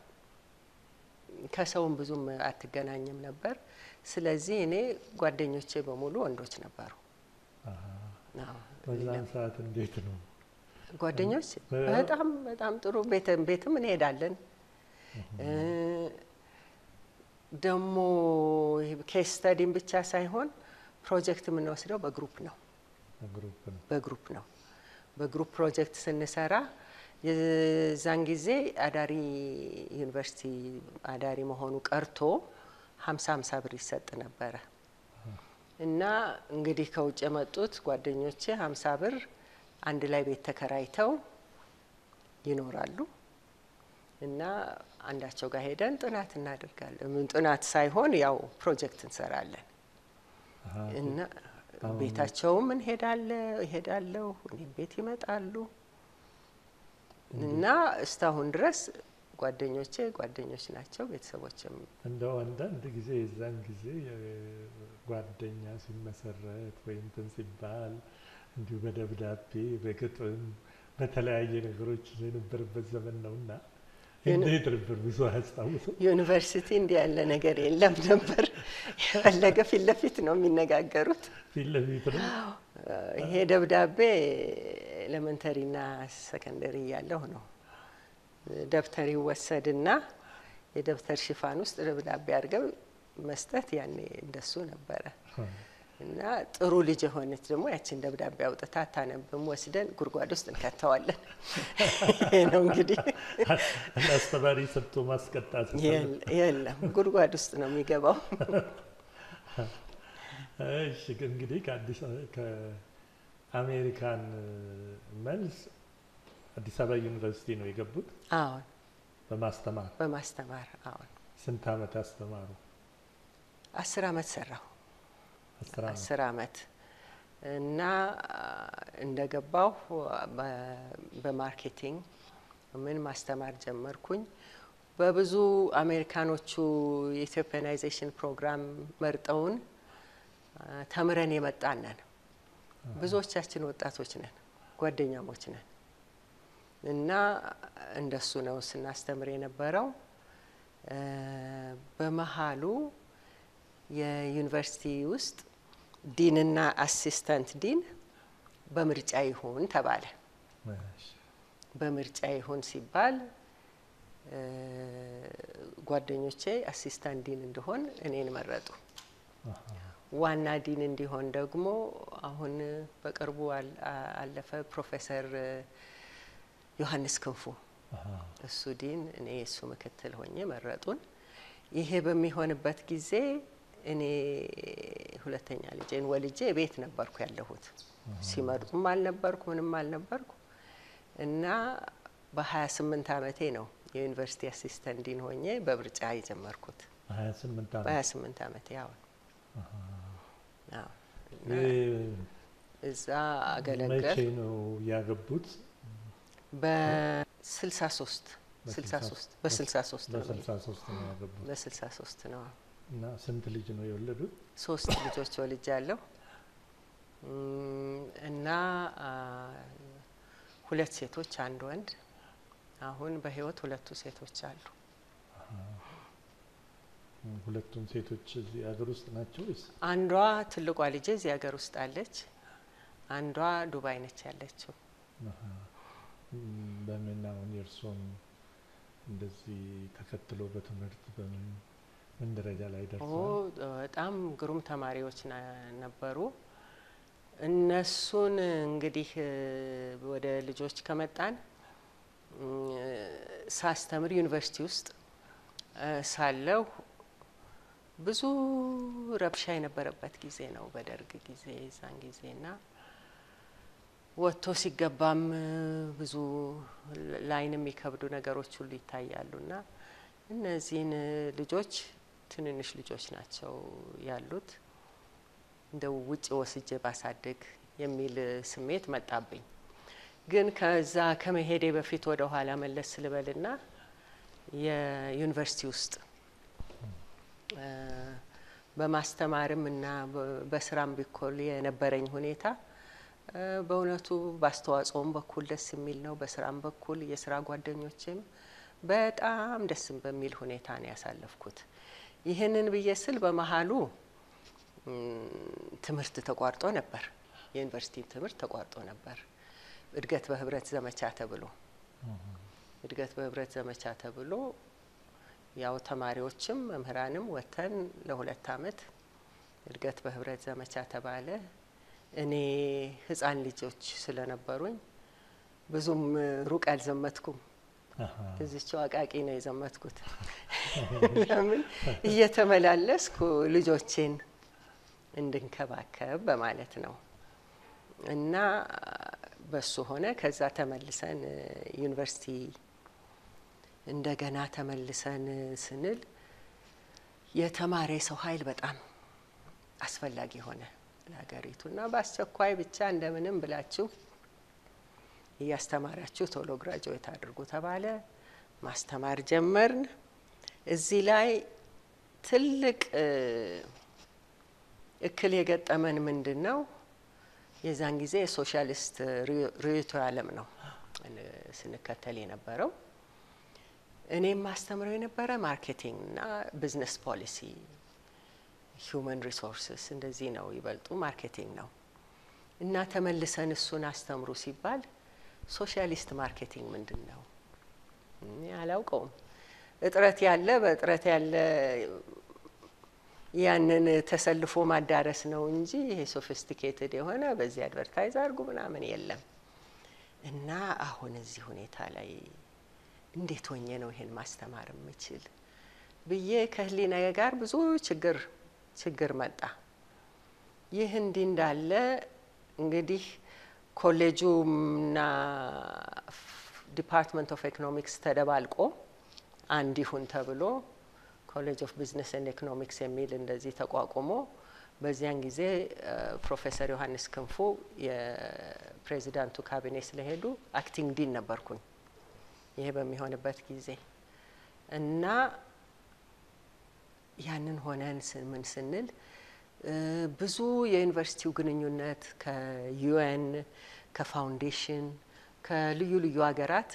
ከሰውም ብዙም አትገናኝም ነበር። ስለዚህ እኔ ጓደኞቼ በሙሉ ወንዶች ነበሩ። አሃ። አዎ፣ በዛን ሰዓት እንዴት ነው? ጓደኞች በ- በጣም በጣም ጥሩ ቤትም ቤትም እንሄዳለን። ደግሞ ኬስ ስተዲም ብቻ ሳይሆን ፕሮጀክት የምንወስደው በግሩፕ ነው ግሩፕ ነው። በግሩፕ ነው። በግሩፕ ፕሮጀክት ስንሰራ የዛን ጊዜ አዳሪ ዩኒቨርሲቲ አዳሪ መሆኑ ቀርቶ ሀምሳ ሀምሳ ብር ይሰጥ ነበረ እና እንግዲህ ከውጭ የመጡት ጓደኞቼ ሀምሳ ብር አንድ ላይ ቤት ተከራይተው ይኖራሉ እና አንዳቸው ጋር ሄደን ጥናት እናደርጋለን። ምን ጥናት ሳይሆን ያው ፕሮጀክት እንሰራለን አሃ። እና አሁን- ቤታቸውም እንሄዳለ እሄዳለሁ እኔም ቤት ይመጣሉ እና እስካሁን ድረስ ጓደኞቼ ጓደኞች ናቸው። ቤተሰቦችም እንደው አንዳንድ ጊዜ የዛን ጊዜ የ- ጓደኛ ሲመሰረት ወይም እንትን ሲባል እንዲሁ በደብዳቤ በግጥም በተለያየ ነገሮች የነበረበት ዘመን ነውና እንዴት ነበር? ብዙ አያስታውሰው? ዩኒቨርሲቲ እንዲህ ያለ ነገር የለም ነበር። የፈለገ ፊት ለፊት ነው የሚነጋገሩት። ፊት ለፊት ነው። ይሄ ደብዳቤ ኤሌመንተሪና ሰከንደሪ እያለሁ ነው። ደብተር ይወሰድና የደብተር ሽፋን ውስጥ ደብዳቤ አድርገው መስጠት ያኔ እንደሱ ነበረ። እና ጥሩ ልጅ የሆነች ደግሞ ያችን ደብዳቤ አውጥታ አታነብም፣ ወስደን ጉድጓድ ውስጥ እንከተዋለን። ይሄ ነው እንግዲህ አስተማሪ ሰጥቶ ማስቀጣት የለ- የለም ጉድጓድ ውስጥ ነው የሚገባው። እሺ እንግዲህ ከአዲስ ከአሜሪካን መልስ አዲስ አበባ ዩኒቨርሲቲ ነው የገቡት አሁን በማስተማር በማስተማር አሁን ስንት ዓመት አስተማሩ? አስር አመት ሰራሁ። አስር ዓመት አስር አመት እና እንደገባሁ በ- በማርኬቲንግ ምን ማስተማር ጀመርኩኝ። በብዙ አሜሪካኖቹ የኢትዮጵያናይዜሽን ፕሮግራም መርጠውን አ፣ ተምረን የመጣን ነን። ብዙዎቻችን ወጣቶች ነን፣ ጓደኛሞች ነን እና እንደሱ ነው ስናስተምር የነበረው። እ፣ በመሀሉ የዩኒቨርሲቲ ውስጥ ዲንና አሲስተንት ዲን በምርጫ ይሁን ተባለ። እሺ። በምርጫ ይሁን ሲባል እ፣ ጓደኞቼ አሲስታንት ዲን እንድሆን እኔን መረጡ። አሃ። ዋና ዲን እንዲሆን ደግሞ አሁን በቅርቡ አል- አ- አለፈ ፕሮፌሰር እ፣ ዮሐንስ ክንፉ አሃ። እሱ ዲን እኔ የእሱ ምክትል ሆኜ መረጡን። ይሄ በሚሆንበት ጊዜ እኔ ሁለተኛ ልጄን ወልጄ ቤት ነበርኩ ያለሁት። ሲመርጡም አልነበርኩ ምንም አልነበርኩ እና በሀያ ስምንት አመቴ ነው የዩኒቨርሲቲ አሲስተንት ዲን ሆኜ በምርጫ የጀመርኩት። ሀያ ስምንት ዓመት በሀያ ስምንት አመቴ አሁን አዎ። እና እ- እዛ አገለገል መቼ ነው ያገቡት? በስልሳ ሶስት ስልሳ ሶስት በስልሳ ሶስት ነው በስልሳ ሶስት ነው ያገቡት። በስልሳ ሶስት ነው እና ስንት ልጅ ነው የወለዱት? ሶስት ልጆች ወልጅ ያለው እና አ፣ ሁለት ሴቶች አንድ ወንድ። አሁን በህይወት ሁለቱ ሴቶች አሉ። ሁለቱም ሴቶች እዚህ ሀገር ውስጥ ናቸው ወይስ? አንዷ ትልቋ ልጄ እዚህ ሀገር ውስጥ አለች። አንዷ ዱባይ ነች ያለችው። አሃ። እም፣ በምን አሁን የእርሶም እንደዚህ ተከትሎ በትምህርት በምን ምን ደረጃ ላይ ኦ ደርሰዋል? በጣም ግሩም ተማሪዎች ና- ነበሩ። እነሱን እንግዲህ እ፣ ወደ ልጆች ከመጣን ሳስተምር ዩኒቨርሲቲ ውስጥ ሳለሁ ብዙ ረብሻ የነበረበት ጊዜ ነው፣ በደርግ ጊዜ የዛን ጊዜና ወጥቶ ሲገባም ብዙ ለዓይን የሚከብዱ ነገሮች ሁሉ ይታያሉና እነዚህን ልጆች ትንንሽ ልጆች ናቸው ያሉት እንደው ውጭ ወስጄ ባሳድግ የሚል ስሜት መጣብኝ። ግን ከዛ ከመሄዴ በፊት ወደ ኋላ መለስ ስልበልና የዩኒቨርሲቲ ውስጥ በማስተማርም እና በስራም ቢኮል የነበረኝ ሁኔታ በእውነቱ በአስተዋጽኦም በኩል ደስ የሚል ነው። በስራም በኩል የስራ ጓደኞችም በጣም ደስ በሚል ሁኔታ ነው ያሳለፍኩት። ይህንን ብዬ ስል በመሀሉ ትምህርት ተቋርጦ ነበር። የዩኒቨርሲቲ ትምህርት ተቋርጦ ነበር። እድገት በህብረት ዘመቻ ተብሎ እድገት በህብረት ዘመቻ ተብሎ ያው ተማሪዎችም መምህራንም ወጥተን ለሁለት አመት እድገት በህብረት ዘመቻ ተባለ። እኔ ህፃን ልጆች ስለነበሩኝ ብዙም ሩቅ አልዘመትኩም። እዚችው አቃቂ ነው የዘመትኩት። ለምን እየተመላለስኩ ልጆቼን እንድንከባከብ በማለት ነው። እና በሱ ሆነ። ከዛ ተመልሰን ዩኒቨርሲቲ እንደገና ተመልሰን ስንል የተማረ የሰው ኃይል በጣም አስፈላጊ ሆነ ለሀገሪቱ እና በአስቸኳይ ብቻ እንደምንም ብላችሁ እያስተማራችሁ ቶሎ ግራጁዌት አድርጉ ተባለ። ማስተማር ጀመርን። እዚህ ላይ ትልቅ እክል የገጠመን ምንድን ነው? የዛን ጊዜ የሶሻሊስት ርዕዮተ ዓለም ነው ስንከተል የነበረው። እኔም ማስተምረው የነበረ ማርኬቲንግ እና ቢዝነስ ፖሊሲ፣ ሂውመን ሪሶርስስ እንደዚህ ነው። ይበልጡ ማርኬቲንግ ነው እና ተመልሰን እሱን አስተምሩ ሲባል ሶሻሊስት ማርኬቲንግ ምንድን ነው? አላውቀውም። እጥረት ያለ በእጥረት ያለ ያንን ተሰልፎ ማዳረስ ነው እንጂ ይሄ ሶፊስቲኬትድ የሆነ በዚህ አድቨርታይዝ አድርጉ ምናምን የለም። እና አሁን እዚህ ሁኔታ ላይ እንዴት ሆኜ ነው ይሄን ማስተማር የምችል ብዬ ከህሊና ጋር ብዙ ችግር ችግር መጣ። ይህ እንዲህ እንዳለ እንግዲህ ኮሌጁና ዲፓርትመንት ኦፍ ኢኮኖሚክስ ተደባልቆ አንድ ይሁን ተብሎ ኮሌጅ ኦፍ ቢዝነስ ኤንድ ኢኮኖሚክስ የሚል እንደዚህ ተቋቁሞ በዚያን ጊዜ ፕሮፌሰር ዮሐንስ ክንፉ የፕሬዚዳንቱ ካቢኔ ስለሄዱ አክቲንግ ዲን ነበርኩኝ። ይሄ በሚሆንበት ጊዜ እና ያንን ሆነን ምን ስንል ብዙ የዩኒቨርሲቲው ግንኙነት ከዩኤን ከፋውንዴሽን ከልዩ ልዩ ሀገራት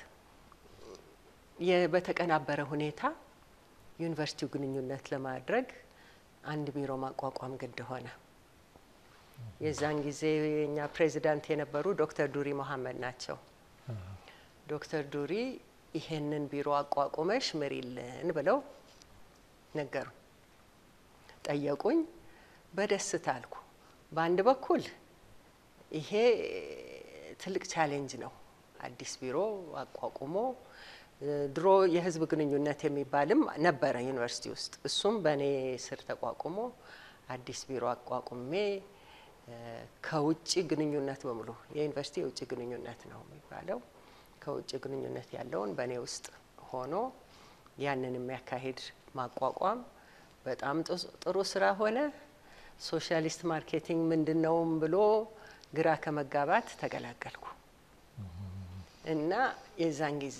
በተቀናበረ ሁኔታ ዩኒቨርሲቲው ግንኙነት ለማድረግ አንድ ቢሮ ማቋቋም ግድ ሆነ። የዛን ጊዜ የኛ ፕሬዚዳንት የነበሩ ዶክተር ዱሪ መሀመድ ናቸው። ዶክተር ዱሪ ይሄንን ቢሮ አቋቁመሽ ምሪልን ብለው ነገሩ ጠየቁኝ። በደስታ አልኩ። በአንድ በኩል ይሄ ትልቅ ቻሌንጅ ነው። አዲስ ቢሮ አቋቁሞ ድሮ የህዝብ ግንኙነት የሚባልም ነበረ ዩኒቨርሲቲ ውስጥ። እሱም በእኔ ስር ተቋቁሞ አዲስ ቢሮ አቋቁሜ ከውጭ ግንኙነት በሙሉ የዩኒቨርሲቲ የውጭ ግንኙነት ነው የሚባለው ከውጭ ግንኙነት ያለውን በእኔ ውስጥ ሆኖ ያንን የሚያካሂድ ማቋቋም በጣም ጥሩ ስራ ሆነ። ሶሻሊስት ማርኬቲንግ ምንድን ነውም ብሎ ግራ ከመጋባት ተገላገልኩ እና የዛን ጊዜ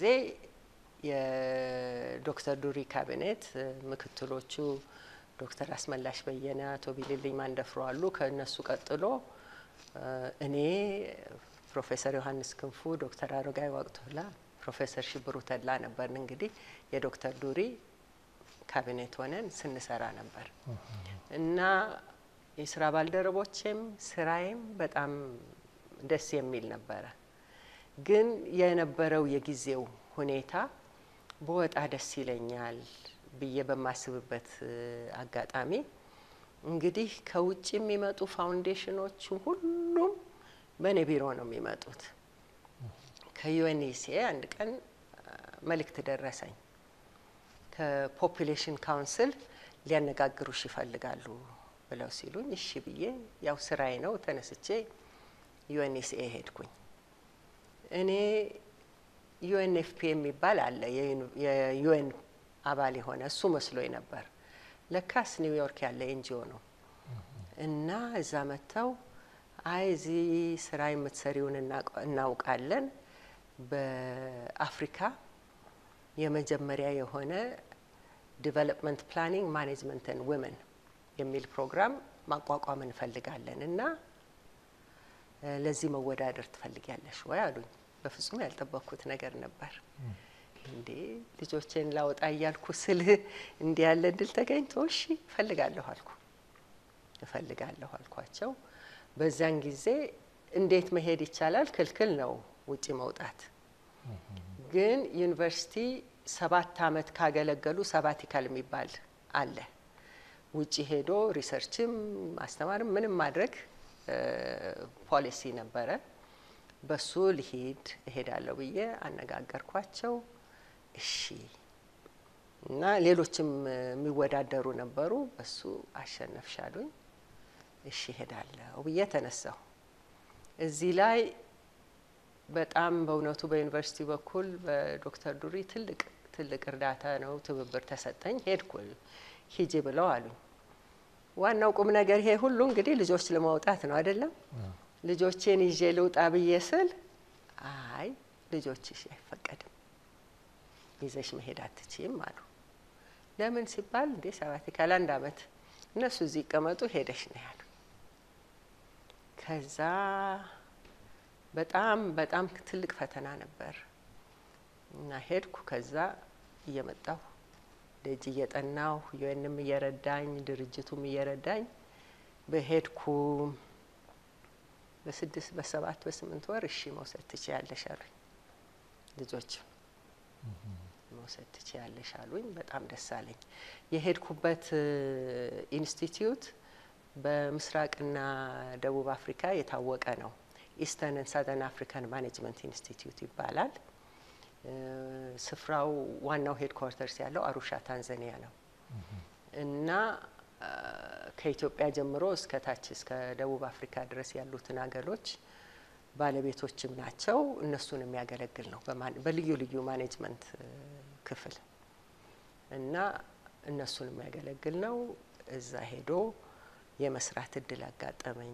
የዶክተር ዱሪ ካቢኔት ምክትሎቹ ዶክተር አስመላሽ በየነ፣ አቶ ቢልልኝ ማንደፍሮ አሉ። ከእነሱ ቀጥሎ እኔ፣ ፕሮፌሰር ዮሐንስ ክንፉ፣ ዶክተር አረጋይ ዋቅቶላ፣ ፕሮፌሰር ሽብሩ ተድላ ነበርን። እንግዲህ የዶክተር ዱሪ ካቢኔት ሆነን ስንሰራ ነበር እና የስራ ባልደረቦቼም ስራዬም በጣም ደስ የሚል ነበረ። ግን የነበረው የጊዜው ሁኔታ በወጣ ደስ ይለኛል ብዬ በማስብበት አጋጣሚ እንግዲህ ከውጭ የሚመጡ ፋውንዴሽኖቹ ሁሉም በእኔ ቢሮ ነው የሚመጡት። ከዩኤንኢሲኤ አንድ ቀን መልእክት ደረሰኝ። ከፖፑሌሽን ካውንስል ሊያነጋግሩሽ ይፈልጋሉ ብለው ሲሉኝ እሺ ብዬ ያው ስራዬ ነው ተነስቼ ዩኤንኤስኤ ሄድኩኝ። እኔ ዩኤንኤፍፒ የሚባል አለ የዩኤን አባል የሆነ እሱ መስሎኝ ነበር። ለካስ ኒውዮርክ ያለ ኤንጂኦ ነው እና እዛ መጥተው አይ እዚህ ስራ የምትሰሪውን እናውቃለን፣ በአፍሪካ የመጀመሪያ የሆነ ዲቨሎፕመንት ፕላኒንግ ማኔጅመንትን ውመን የሚል ፕሮግራም ማቋቋም እንፈልጋለን እና ለዚህ መወዳደር ትፈልጊያለሽ ወይ አሉኝ። በፍጹም ያልጠበቅኩት ነገር ነበር። እንዴ ልጆቼን ላወጣ እያልኩ ስልህ እንዲህ ያለ እድል ተገኝቶ እሺ እፈልጋለሁ አልኩ እፈልጋለሁ አልኳቸው። በዛን ጊዜ እንዴት መሄድ ይቻላል? ክልክል ነው ውጪ መውጣት። ግን ዩኒቨርሲቲ ሰባት አመት ካገለገሉ ሰባቲካል የሚባል አለ። ውጪ ሄዶ ሪሰርችም ማስተማርም ምንም ማድረግ ፖሊሲ ነበረ። በሱ ልሂድ እሄዳለሁ ብዬ አነጋገርኳቸው። እሺ እና ሌሎችም የሚወዳደሩ ነበሩ። በሱ አሸነፍሻሉኝ። እሺ እሄዳለሁ ብዬ ተነሳሁ። እዚህ ላይ በጣም በእውነቱ በዩኒቨርሲቲ በኩል በዶክተር ዱሪ ትልቅ ትልቅ እርዳታ ነው፣ ትብብር ተሰጠኝ። ሄድኩ ሂጂ ብለው አሉኝ። ዋናው ቁም ነገር ይሄ ሁሉ እንግዲህ ልጆች ለማውጣት ነው አይደለም። ልጆቼን ይዤ ልውጣ ብዬ ስል አይ ልጆችሽ አይፈቀድም፣ ይዘሽ መሄድ አትችይም አሉ። ለምን ሲባል እንዴ ሰባቲካል አንድ አመት እነሱ እዚህ ይቀመጡ ሄደሽ ነው ያሉ። ከዛ በጣም በጣም ትልቅ ፈተና ነበር እና ሄድኩ። ከዛ እየመጣሁ ደጅ እየጠናሁ ዩኤንም እየረዳኝ ድርጅቱም እየረዳኝ በሄድኩ በስድስት በሰባት በስምንት ወር እሺ መውሰድ ትችያለሽ አሉኝ። ልጆች መውሰድ ትችያለሽ አሉኝ። በጣም ደስ አለኝ። የሄድኩበት ኢንስቲትዩት በምስራቅና ደቡብ አፍሪካ የታወቀ ነው። ኢስተርን ሳዘርን አፍሪካን ማኔጅመንት ኢንስቲትዩት ይባላል። ስፍራው ዋናው ሄድኳርተርስ ያለው አሩሻ ታንዛኒያ ነው እና ከኢትዮጵያ ጀምሮ እስከ ታች እስከ ደቡብ አፍሪካ ድረስ ያሉትን ሀገሮች ባለቤቶችም ናቸው። እነሱን የሚያገለግል ነው በልዩ ልዩ ማኔጅመንት ክፍል እና እነሱን የሚያገለግል ነው። እዛ ሄዶ የመስራት እድል አጋጠመኝ።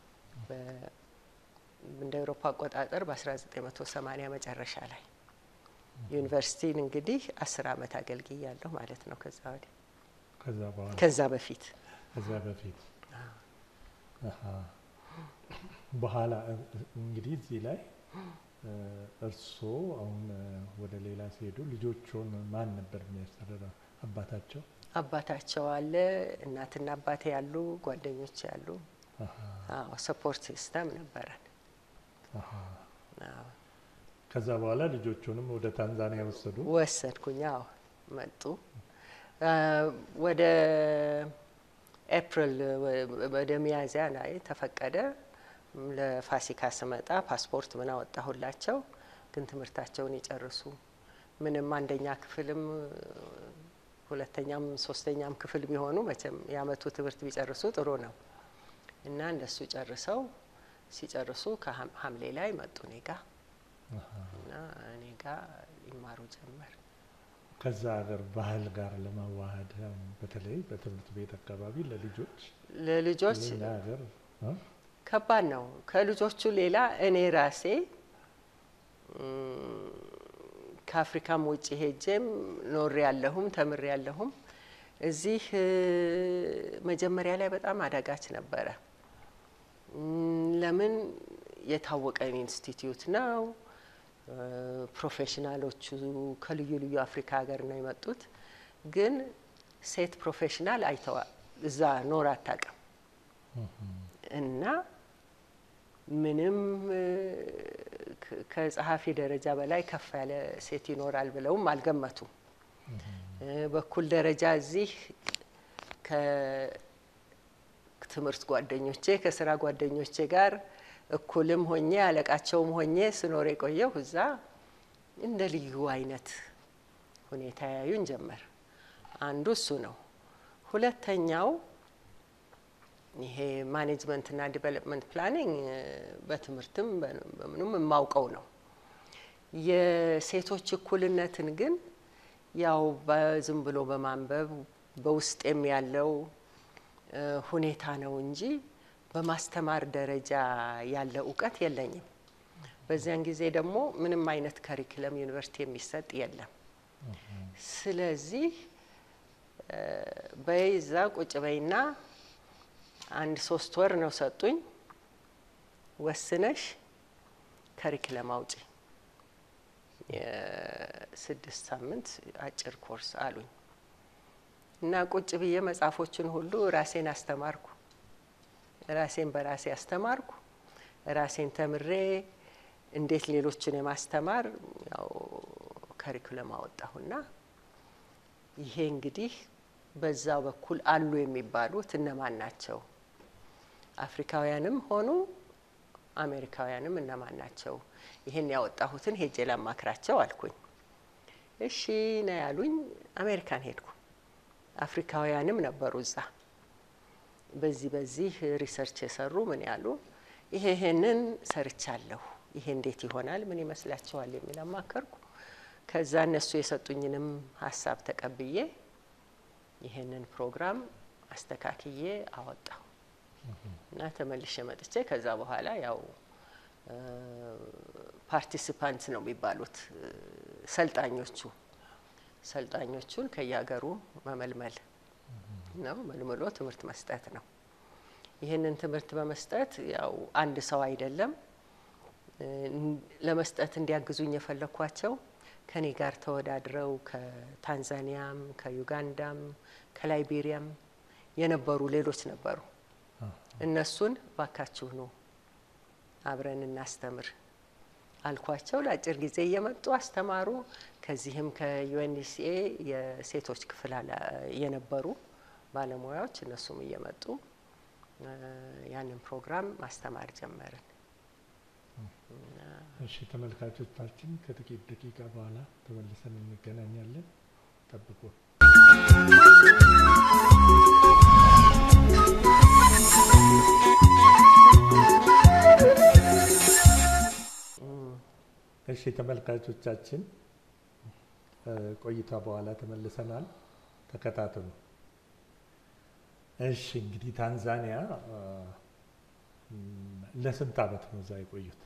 እንደ አውሮፓ አቆጣጠር በ1980 መጨረሻ ላይ ዩኒቨርሲቲን እንግዲህ አስር አመት አገልግያለሁ ማለት ነው። ከዛ ወዲህ ከዛ በኋላ ከዛ በፊት ከዛ በፊት አሀ። በኋላ እንግዲህ እዚህ ላይ እርስዎ አሁን ወደ ሌላ ሲሄዱ ልጆቹን ማን ነበር የሚያስተዳድረው? አባታቸው አባታቸው አለ፣ እናትና አባቴ ያሉ፣ ጓደኞች ያሉ፣ አዎ ሰፖርት ሲስተም ነበረን። አሀ። አዎ ከዛ በኋላ ልጆቹንም ወደ ታንዛኒያ ወሰዱ። ወሰድኩኝ። አዎ መጡ። ወደ ኤፕሪል ወደ ሚያዝያ ላይ ተፈቀደ። ለፋሲካ ስመጣ ፓስፖርት ምን አወጣሁላቸው። ግን ትምህርታቸውን ይጨርሱ ምንም አንደኛ ክፍልም ሁለተኛም ሶስተኛም ክፍል ቢሆኑ መቼም የአመቱ ትምህርት ቢጨርሱ ጥሩ ነው እና እንደሱ ጨርሰው ሲጨርሱ ከሐምሌ ላይ መጡ እኔ ጋ እና እኔ ጋ ይማሩ ጀመር። ከዛ ሀገር ባህል ጋር ለማዋሃድ በተለይ በትምህርት ቤት አካባቢ ለልጆች ለልጆች ሌላ ሀገር እ? ከባድ ነው። ከልጆቹ ሌላ እኔ ራሴ ከአፍሪካም ውጭ ሄጄም ኖሬ ያለሁም ተምሬ ያለሁም እዚህ መጀመሪያ ላይ በጣም አዳጋች ነበረ። ለምን የታወቀ ኢንስቲትዩት ነው። ፕሮፌሽናሎቹ ከልዩ ልዩ አፍሪካ ሀገር ነው የመጡት። ግን ሴት ፕሮፌሽናል አይተዋ እዛ ኖር አታውቅም እና ምንም ከጸሐፊ ደረጃ በላይ ከፍ ያለ ሴት ይኖራል ብለውም አልገመቱም። በኩል ደረጃ እዚህ ከትምህርት ጓደኞቼ ከስራ ጓደኞቼ ጋር እኩልም ሆኜ አለቃቸውም ሆኜ ስኖር የቆየሁ እዛ እንደ ልዩ አይነት ሁኔታ ያዩን ጀመር። አንዱ እሱ ነው። ሁለተኛው ይሄ ማኔጅመንትና ዲቨሎፕመንት ፕላኒንግ በትምህርትም በምኑም የማውቀው ነው። የሴቶች እኩልነትን ግን ያው በዝም ብሎ በማንበብ በውስጤም ያለው ሁኔታ ነው እንጂ በማስተማር ደረጃ ያለ እውቀት የለኝም። በዚያን ጊዜ ደግሞ ምንም አይነት ከሪክለም ዩኒቨርሲቲ የሚሰጥ የለም። ስለዚህ በይዛ ቁጭ በይና አንድ ሶስት ወር ነው ሰጡኝ። ወስነሽ ከሪክለም አውጪ የስድስት ሳምንት አጭር ኮርስ አሉኝ እና ቁጭ ብዬ መጽሐፎችን ሁሉ ራሴን አስተማርኩ። ራሴን በራሴ አስተማርኩ። ራሴን ተምሬ እንዴት ሌሎችን የማስተማር ያው ከሪኩለም አወጣሁና ይሄ እንግዲህ በዛ በኩል አሉ የሚባሉት እነማን ናቸው? አፍሪካውያንም ሆኑ አሜሪካውያንም እነማን ናቸው? ይሄን ያወጣሁትን ሄጄ ላማክራቸው አልኩኝ። እሺ ነው ያሉኝ። አሜሪካን ሄድኩ። አፍሪካውያንም ነበሩ እዛ በዚህ በዚህ ሪሰርች የሰሩ ምን ያሉ ይሄ ይሄንን ሰርቻለሁ፣ ይሄ እንዴት ይሆናል፣ ምን ይመስላችኋል የሚል አማከርኩ። ከዛ እነሱ የሰጡኝንም ሀሳብ ተቀብዬ ይሄንን ፕሮግራም አስተካክዬ አወጣሁ እና ተመልሼ መጥቼ ከዛ በኋላ ያው ፓርቲሲፓንት ነው የሚባሉት ሰልጣኞቹ ሰልጣኞቹን ከየሀገሩ መመልመል ነው መልምሎ ትምህርት መስጠት ነው። ይህንን ትምህርት በመስጠት ያው አንድ ሰው አይደለም ለመስጠት እንዲያግዙኝ የፈለኳቸው ከኔ ጋር ተወዳድረው ከታንዛኒያም፣ ከዩጋንዳም፣ ከላይቤሪያም የነበሩ ሌሎች ነበሩ። እነሱን ባካችሁ ነው አብረን እናስተምር አልኳቸው። ለአጭር ጊዜ እየመጡ አስተማሩ። ከዚህም ከዩኤንሲኤ የሴቶች ክፍል የነበሩ ባለሙያዎች እነሱም እየመጡ ያንን ፕሮግራም ማስተማር ጀመርን። እሺ ተመልካቾቻችን፣ ከጥቂት ደቂቃ በኋላ ተመልሰን እንገናኛለን። ጠብቁ። እሺ ተመልካቾቻችን፣ ቆይታ በኋላ ተመልሰናል። ተከታተሉ። እሺ እንግዲህ ታንዛኒያ ለስንት ዓመት ነው እዛ የቆዩት?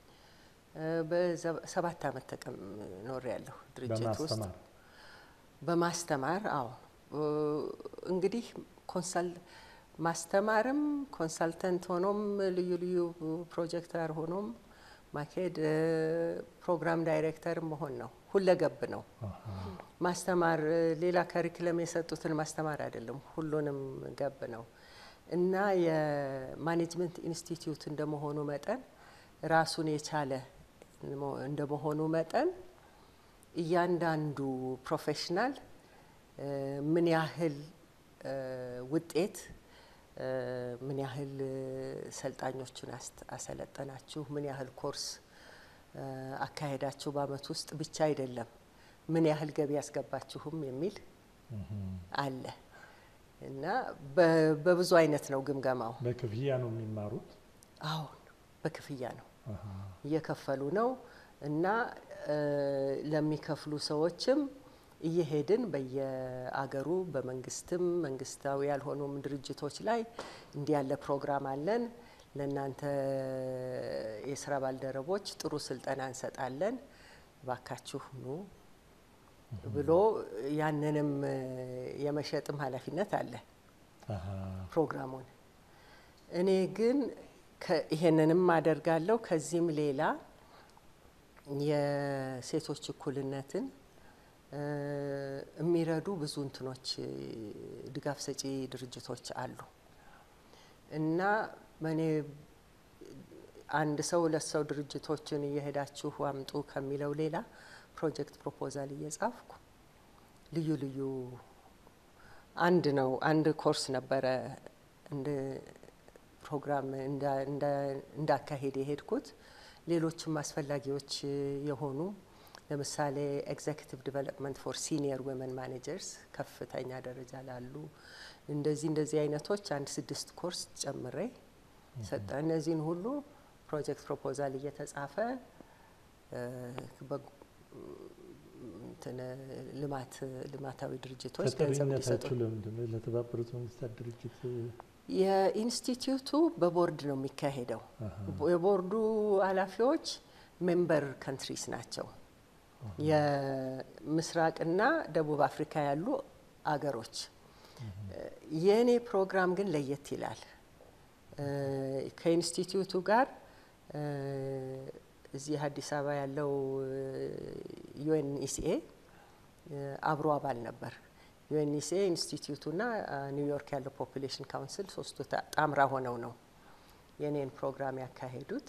በሰባት ዓመት ተቀም ኖር ያለሁ ድርጅት ውስጥ በማስተማር በማስተማር አዎ። እንግዲህ ኮንሳል ማስተማርም ኮንሳልተንት ሆኖም ልዩ ልዩ ፕሮጀክተር ሆኖም ማካሄድ ፕሮግራም ዳይሬክተር መሆን ነው። ሁለገብ ነው ማስተማር። ሌላ ከሪክለም የሰጡትን ማስተማር አይደለም፣ ሁሉንም ገብ ነው እና የማኔጅመንት ኢንስቲትዩት እንደመሆኑ መጠን ራሱን የቻለ እንደመሆኑ መጠን እያንዳንዱ ፕሮፌሽናል ምን ያህል ውጤት ምን ያህል ሰልጣኞቹን አሰለጠናችሁ፣ ምን ያህል ኮርስ አካሄዳችሁ በአመት ውስጥ ብቻ አይደለም፣ ምን ያህል ገቢ ያስገባችሁም የሚል አለ እና በብዙ አይነት ነው ግምገማው። በክፍያ ነው የሚማሩት? አሁን በክፍያ ነው እየከፈሉ ነው እና ለሚከፍሉ ሰዎችም እየሄድን በየአገሩ በመንግስትም መንግስታዊ ያልሆኑም ድርጅቶች ላይ እንዲህ ያለ ፕሮግራም አለን፣ ለእናንተ የስራ ባልደረቦች ጥሩ ስልጠና እንሰጣለን፣ ባካችሁ ኑ ብሎ ያንንም የመሸጥም ኃላፊነት አለ ፕሮግራሙን። እኔ ግን ይሄንንም አደርጋለሁ። ከዚህም ሌላ የሴቶች እኩልነትን የሚረዱ ብዙ እንትኖች ድጋፍ ሰጪ ድርጅቶች አሉ እና እኔ አንድ ሰው ሁለት ሰው ድርጅቶችን እየሄዳችሁ አምጡ ከሚለው ሌላ ፕሮጀክት ፕሮፖዛል እየጻፍኩ ልዩ ልዩ አንድ ነው አንድ ኮርስ ነበረ እንደ ፕሮግራም እንዳካሄድ የሄድኩት ሌሎችም አስፈላጊዎች የሆኑ ለምሳሌ ኤግዜኪቲቭ ዲቨሎፕመንት ፎር ሲኒየር ወመን ማኔጀርስ ከፍተኛ ደረጃ ላሉ እንደዚህ እንደዚህ አይነቶች አንድ ስድስት ኮርስ ጨምሬ ሰጠ። እነዚህን ሁሉ ፕሮጀክት ፕሮፖዛል እየተጻፈ ልማት ልማታዊ ድርጅቶች ገንዘብ እንዲሰጡ ተጠሪነታችሁ ለምንድን ነው? ለተባበሩት መንግስታት ድርጅት የኢንስቲትዩቱ በቦርድ ነው የሚካሄደው። የቦርዱ ኃላፊዎች ሜምበር ካንትሪስ ናቸው። የምስራቅና ደቡብ አፍሪካ ያሉ አገሮች። የእኔ ፕሮግራም ግን ለየት ይላል። ከኢንስቲትዩቱ ጋር እዚህ አዲስ አበባ ያለው ዩኤንኢሲኤ አብሮ አባል ነበር። ዩኤንኢሲኤ ኢንስቲትዩቱና ኒውዮርክ ያለው ፖፑሌሽን ካውንስል ሶስቱ ጣምራ ሆነው ነው የኔን ፕሮግራም ያካሄዱት።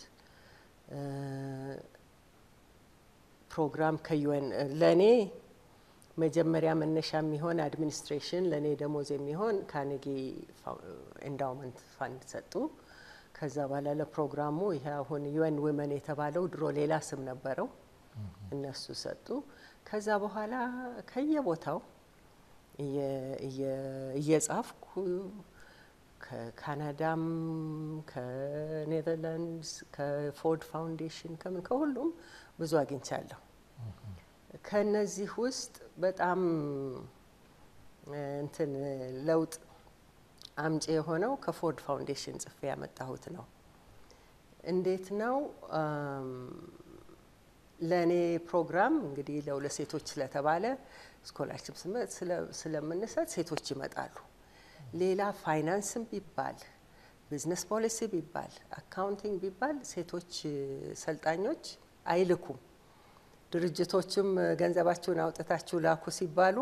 ፕሮግራም ከዩኤን ለእኔ መጀመሪያ መነሻ የሚሆን አድሚኒስትሬሽን ለእኔ ደሞዝ የሚሆን ካኔጊ ኤንዳውመንት ፋንድ ሰጡ። ከዛ በኋላ ለፕሮግራሙ ይሄ አሁን ዩኤን ዊመን የተባለው ድሮ ሌላ ስም ነበረው፣ እነሱ ሰጡ። ከዛ በኋላ ከየቦታው እየጻፍኩ ከካናዳም ከኔዘርላንድስ ከፎርድ ፋውንዴሽን ከምን ከሁሉም ብዙ አግኝቻለሁ። ከነዚህ ውስጥ በጣም እንትን ለውጥ አምጪ የሆነው ከፎርድ ፋውንዴሽን ጽፌ ያመጣሁት ነው። እንዴት ነው ለእኔ ፕሮግራም እንግዲህ ለሁለት ሴቶች ስለተባለ ስኮላርሽፕ ስለምንሰጥ ሴቶች ይመጣሉ። ሌላ ፋይናንስም ቢባል ቢዝነስ ፖሊሲ ቢባል አካውንቲንግ ቢባል ሴቶች ሰልጣኞች አይልኩም። ድርጅቶችም ገንዘባችሁን አውጥታችሁ ላኩ ሲባሉ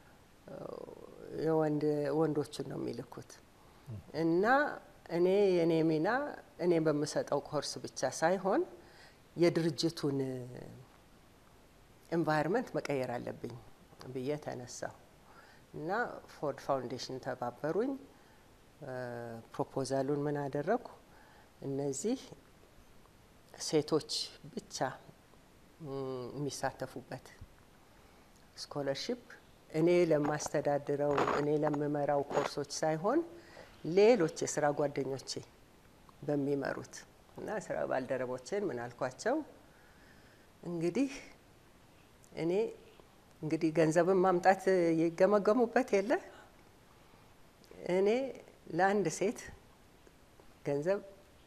ወንዶቹን ነው የሚልኩት። እና እኔ የኔ ሚና እኔ በምሰጠው ኮርስ ብቻ ሳይሆን የድርጅቱን ኤንቫይሮንመንት መቀየር አለብኝ ብዬ ተነሳሁ እና ፎርድ ፋውንዴሽን ተባበሩኝ። ፕሮፖዛሉን ምን አደረግኩ? እነዚህ ሴቶች ብቻ የሚሳተፉበት ስኮለርሽፕ እኔ ለማስተዳድረው እኔ ለምመራው ኮርሶች ሳይሆን ሌሎች የስራ ጓደኞቼ በሚመሩት እና ስራ ባልደረቦቼን ምን አልኳቸው፣ እንግዲህ እኔ እንግዲህ ገንዘብን ማምጣት ይገመገሙበት የለ እኔ ለአንድ ሴት ገንዘብ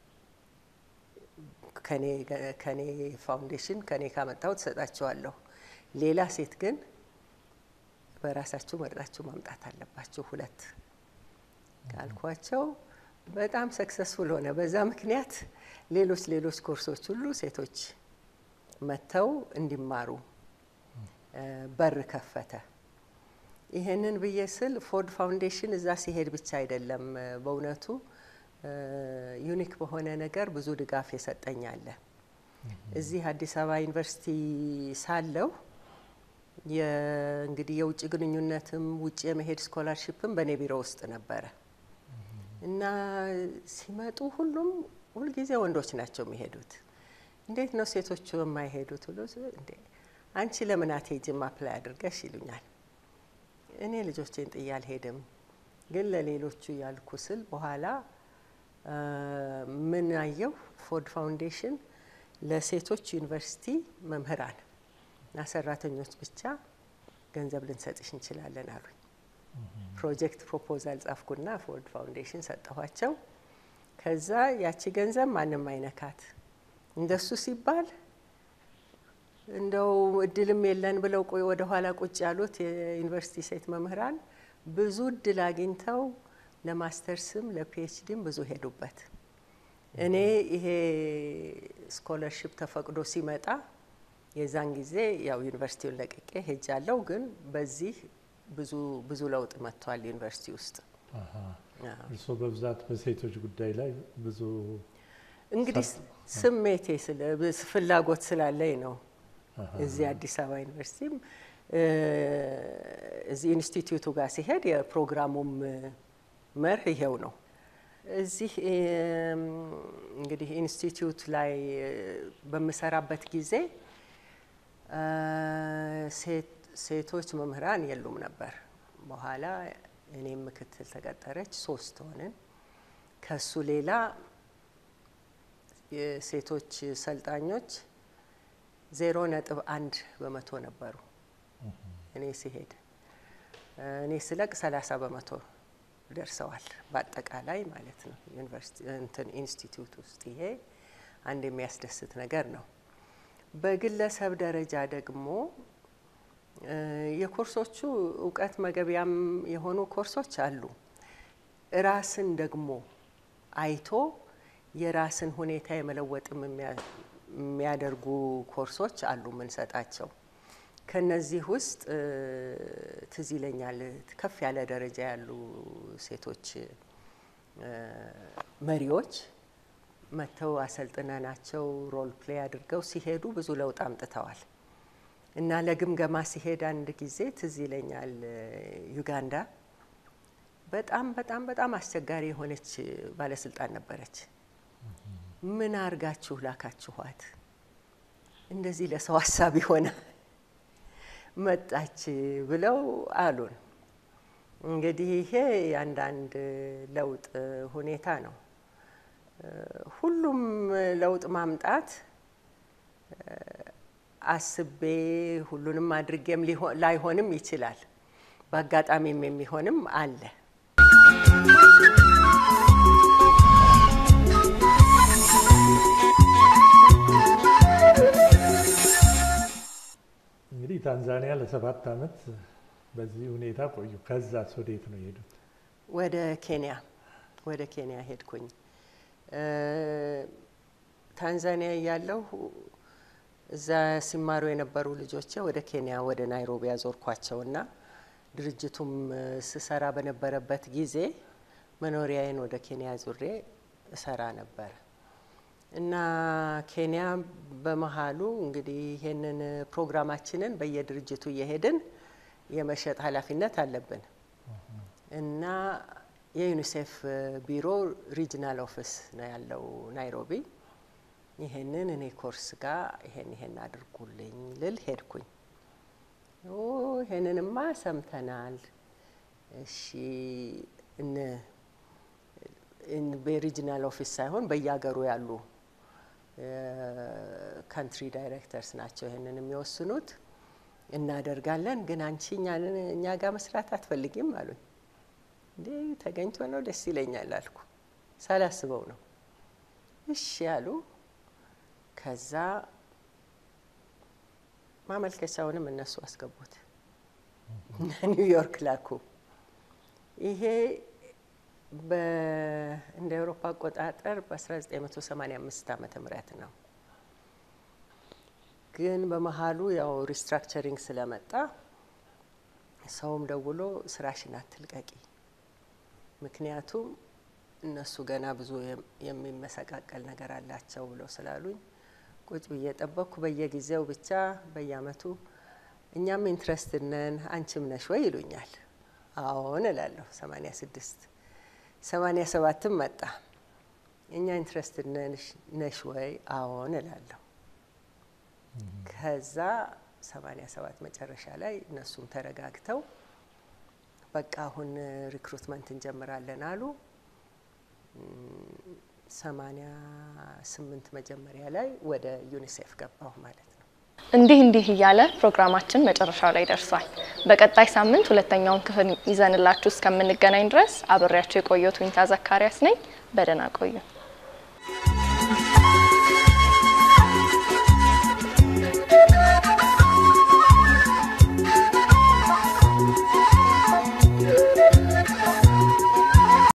ከኔ ፋውንዴሽን ከኔ ካመጣው ትሰጣቸዋለሁ። ሌላ ሴት ግን በራሳችሁ መርጣችሁ ማምጣት አለባችሁ ሁለት ካልኳቸው በጣም ሰክሰስፉል ሆነ። በዛ ምክንያት ሌሎች ሌሎች ኮርሶች ሁሉ ሴቶች መጥተው እንዲማሩ በር ከፈተ። ይሄንን ብዬ ስል ፎርድ ፋውንዴሽን እዛ ሲሄድ ብቻ አይደለም በእውነቱ ዩኒክ በሆነ ነገር ብዙ ድጋፍ የሰጠኝ አለ። እዚህ አዲስ አበባ ዩኒቨርሲቲ ሳለው እንግዲህ የውጭ ግንኙነትም ውጭ የመሄድ ስኮላርሽፕም በእኔ ቢሮ ውስጥ ነበረ እና ሲመጡ ሁሉም ሁልጊዜ ወንዶች ናቸው የሚሄዱት። እንዴት ነው ሴቶቹ የማይሄዱት ብሎ እንዴ አንቺ ለምን አትሄጂም አፕላይ አድርገሽ ይሉኛል። እኔ ልጆቼን ጥዬ አልሄድም፣ ግን ለሌሎቹ ያልኩ ስል በኋላ ምን አየው ፎርድ ፋውንዴሽን ለሴቶች ዩኒቨርሲቲ መምህራን እና ሰራተኞች ብቻ ገንዘብ ልንሰጥሽ እንችላለን አሉኝ። ፕሮጀክት ፕሮፖዛል ጻፍኩና ፎርድ ፋውንዴሽን ሰጠኋቸው። ከዛ ያቺ ገንዘብ ማንም አይነካት እንደሱ ሲባል እንደው እድልም የለን ብለው ወደ ኋላ ቁጭ ያሉት የዩኒቨርሲቲ ሴት መምህራን ብዙ እድል አግኝተው ለማስተርስም ለፒኤችዲም ብዙ ሄዱበት። እኔ ይሄ ስኮለርሽፕ ተፈቅዶ ሲመጣ የዛን ጊዜ ያው ዩኒቨርሲቲውን ለቅቄ ሄጃለሁ። ግን በዚህ ብዙ ብዙ ለውጥ መጥቷል ዩኒቨርሲቲ ውስጥ። እርስዎ በብዛት በሴቶች ጉዳይ ላይ ብዙ እንግዲህ ስሜቴ ፍላጎት ስላለኝ ነው። እዚህ አዲስ አበባ ዩኒቨርሲቲም እዚህ ኢንስቲትዩቱ ጋር ሲሄድ የፕሮግራሙም መርህ ይሄው ነው። እዚህ እንግዲህ ኢንስቲትዩት ላይ በምሰራበት ጊዜ ሴቶች መምህራን የሉም ነበር። በኋላ እኔም ምክትል ተቀጠረች፣ ሶስት ሆንን። ከሱ ሌላ የሴቶች ሰልጣኞች ዜሮ ነጥብ አንድ በመቶ ነበሩ። እኔ ሲሄድ እኔ ስለቅ ሰላሳ በመቶ ደርሰዋል በአጠቃላይ ማለት ነው ዩኒቨርሲቲ እንትን ኢንስቲትዩት ውስጥ ይሄ አንድ የሚያስደስት ነገር ነው። በግለሰብ ደረጃ ደግሞ የኮርሶቹ እውቀት መገቢያም የሆኑ ኮርሶች አሉ። ራስን ደግሞ አይቶ የራስን ሁኔታ የመለወጥም የሚያደርጉ ኮርሶች አሉ የምንሰጣቸው። ከነዚህ ውስጥ ትዝ ይለኛል ከፍ ያለ ደረጃ ያሉ ሴቶች መሪዎች መጥተው አሰልጥነናቸው ሮል ፕሌይ አድርገው ሲሄዱ ብዙ ለውጥ አምጥተዋል። እና ለግምገማ ሲሄድ አንድ ጊዜ ትዝ ይለኛል ዩጋንዳ በጣም በጣም በጣም አስቸጋሪ የሆነች ባለስልጣን ነበረች። ምን አርጋችሁ ላካችኋት? እንደዚህ ለሰው ሀሳብ የሆነ መጣች ብለው አሉን። እንግዲህ ይሄ የአንዳንድ ለውጥ ሁኔታ ነው። ሁሉም ለውጥ ማምጣት አስቤ ሁሉንም አድርጌም ላይሆንም ይችላል። በአጋጣሚም የሚሆንም አለ። እንግዲህ ታንዛኒያ ለሰባት ዓመት በዚህ ሁኔታ ቆዩ። ከዛስ ወዴት ነው የሄዱት? ወደ ኬንያ ወደ ኬንያ ሄድኩኝ። ታንዛኒያ እያለሁ እዛ ሲማሩ የነበሩ ልጆቼ ወደ ኬንያ ወደ ናይሮቢ ያዞርኳቸውና ድርጅቱም ስሰራ በነበረበት ጊዜ መኖሪያዬን ወደ ኬንያ ዙሬ እሰራ ነበር እና ኬንያ በመሀሉ እንግዲህ ይሄንን ፕሮግራማችንን በየድርጅቱ እየሄድን የመሸጥ ኃላፊነት አለብን እና የዩኒሴፍ ቢሮ ሪጅናል ኦፊስ ነው ያለው ናይሮቢ። ይሄንን እኔ ኮርስ ጋር ይሄን ይሄን አድርጉልኝ ልል ሄድኩኝ። ይሄንንማ ሰምተናል። እሺ በሪጅናል ኦፊስ ሳይሆን በየሀገሩ ያሉ ካንትሪ ዳይሬክተርስ ናቸው ይሄንን የሚወስኑት። እናደርጋለን፣ ግን አንቺ እኛ ጋር መስራት አትፈልጊም አሉኝ። እንዴ ተገኝቶ ነው ደስ ይለኛል አልኩ። ሳላስበው ነው እሺ ያሉ። ከዛ ማመልከቻውንም እነሱ አስገቡት እና ኒውዮርክ ላኩ። ይሄ እንደ አውሮፓ አቆጣጠር በ1985 ዓመተ ምህረት ነው። ግን በመሀሉ ያው ሪስትራክቸሪንግ ስለመጣ ሰውም ደውሎ ስራሽን አትልቀቂ፣ ምክንያቱም እነሱ ገና ብዙ የሚመሰቃቀል ነገር አላቸው ብለው ስላሉኝ ቁጭ ብዬ ጠበቅኩ። በየጊዜው ብቻ በየአመቱ እኛም ኢንትረስትድ ነን አንቺም ነሽ ወይ ይሉኛል። አዎን እላለሁ። ሰማኒያ ስድስት ሰማኒያ ሰባትም መጣ። እኛ ኢንትረስትድ ነሽ ወይ? አዎን እላለሁ። ከዛ ሰማኒያ ሰባት መጨረሻ ላይ እነሱም ተረጋግተው በቃ አሁን ሪክሩትመንት እንጀምራለን አሉ። ሰማኒያ ስምንት መጀመሪያ ላይ ወደ ዩኒሴፍ ገባሁ ማለት ነው። እንዲህ እንዲህ እያለ ፕሮግራማችን መጨረሻው ላይ ደርሷል። በቀጣይ ሳምንት ሁለተኛውን ክፍል ይዘንላችሁ እስከምንገናኝ ድረስ አብሬያቸው የቆየሁት ዊንታ ዘካሪያስ ነኝ። በደህና ቆዩ።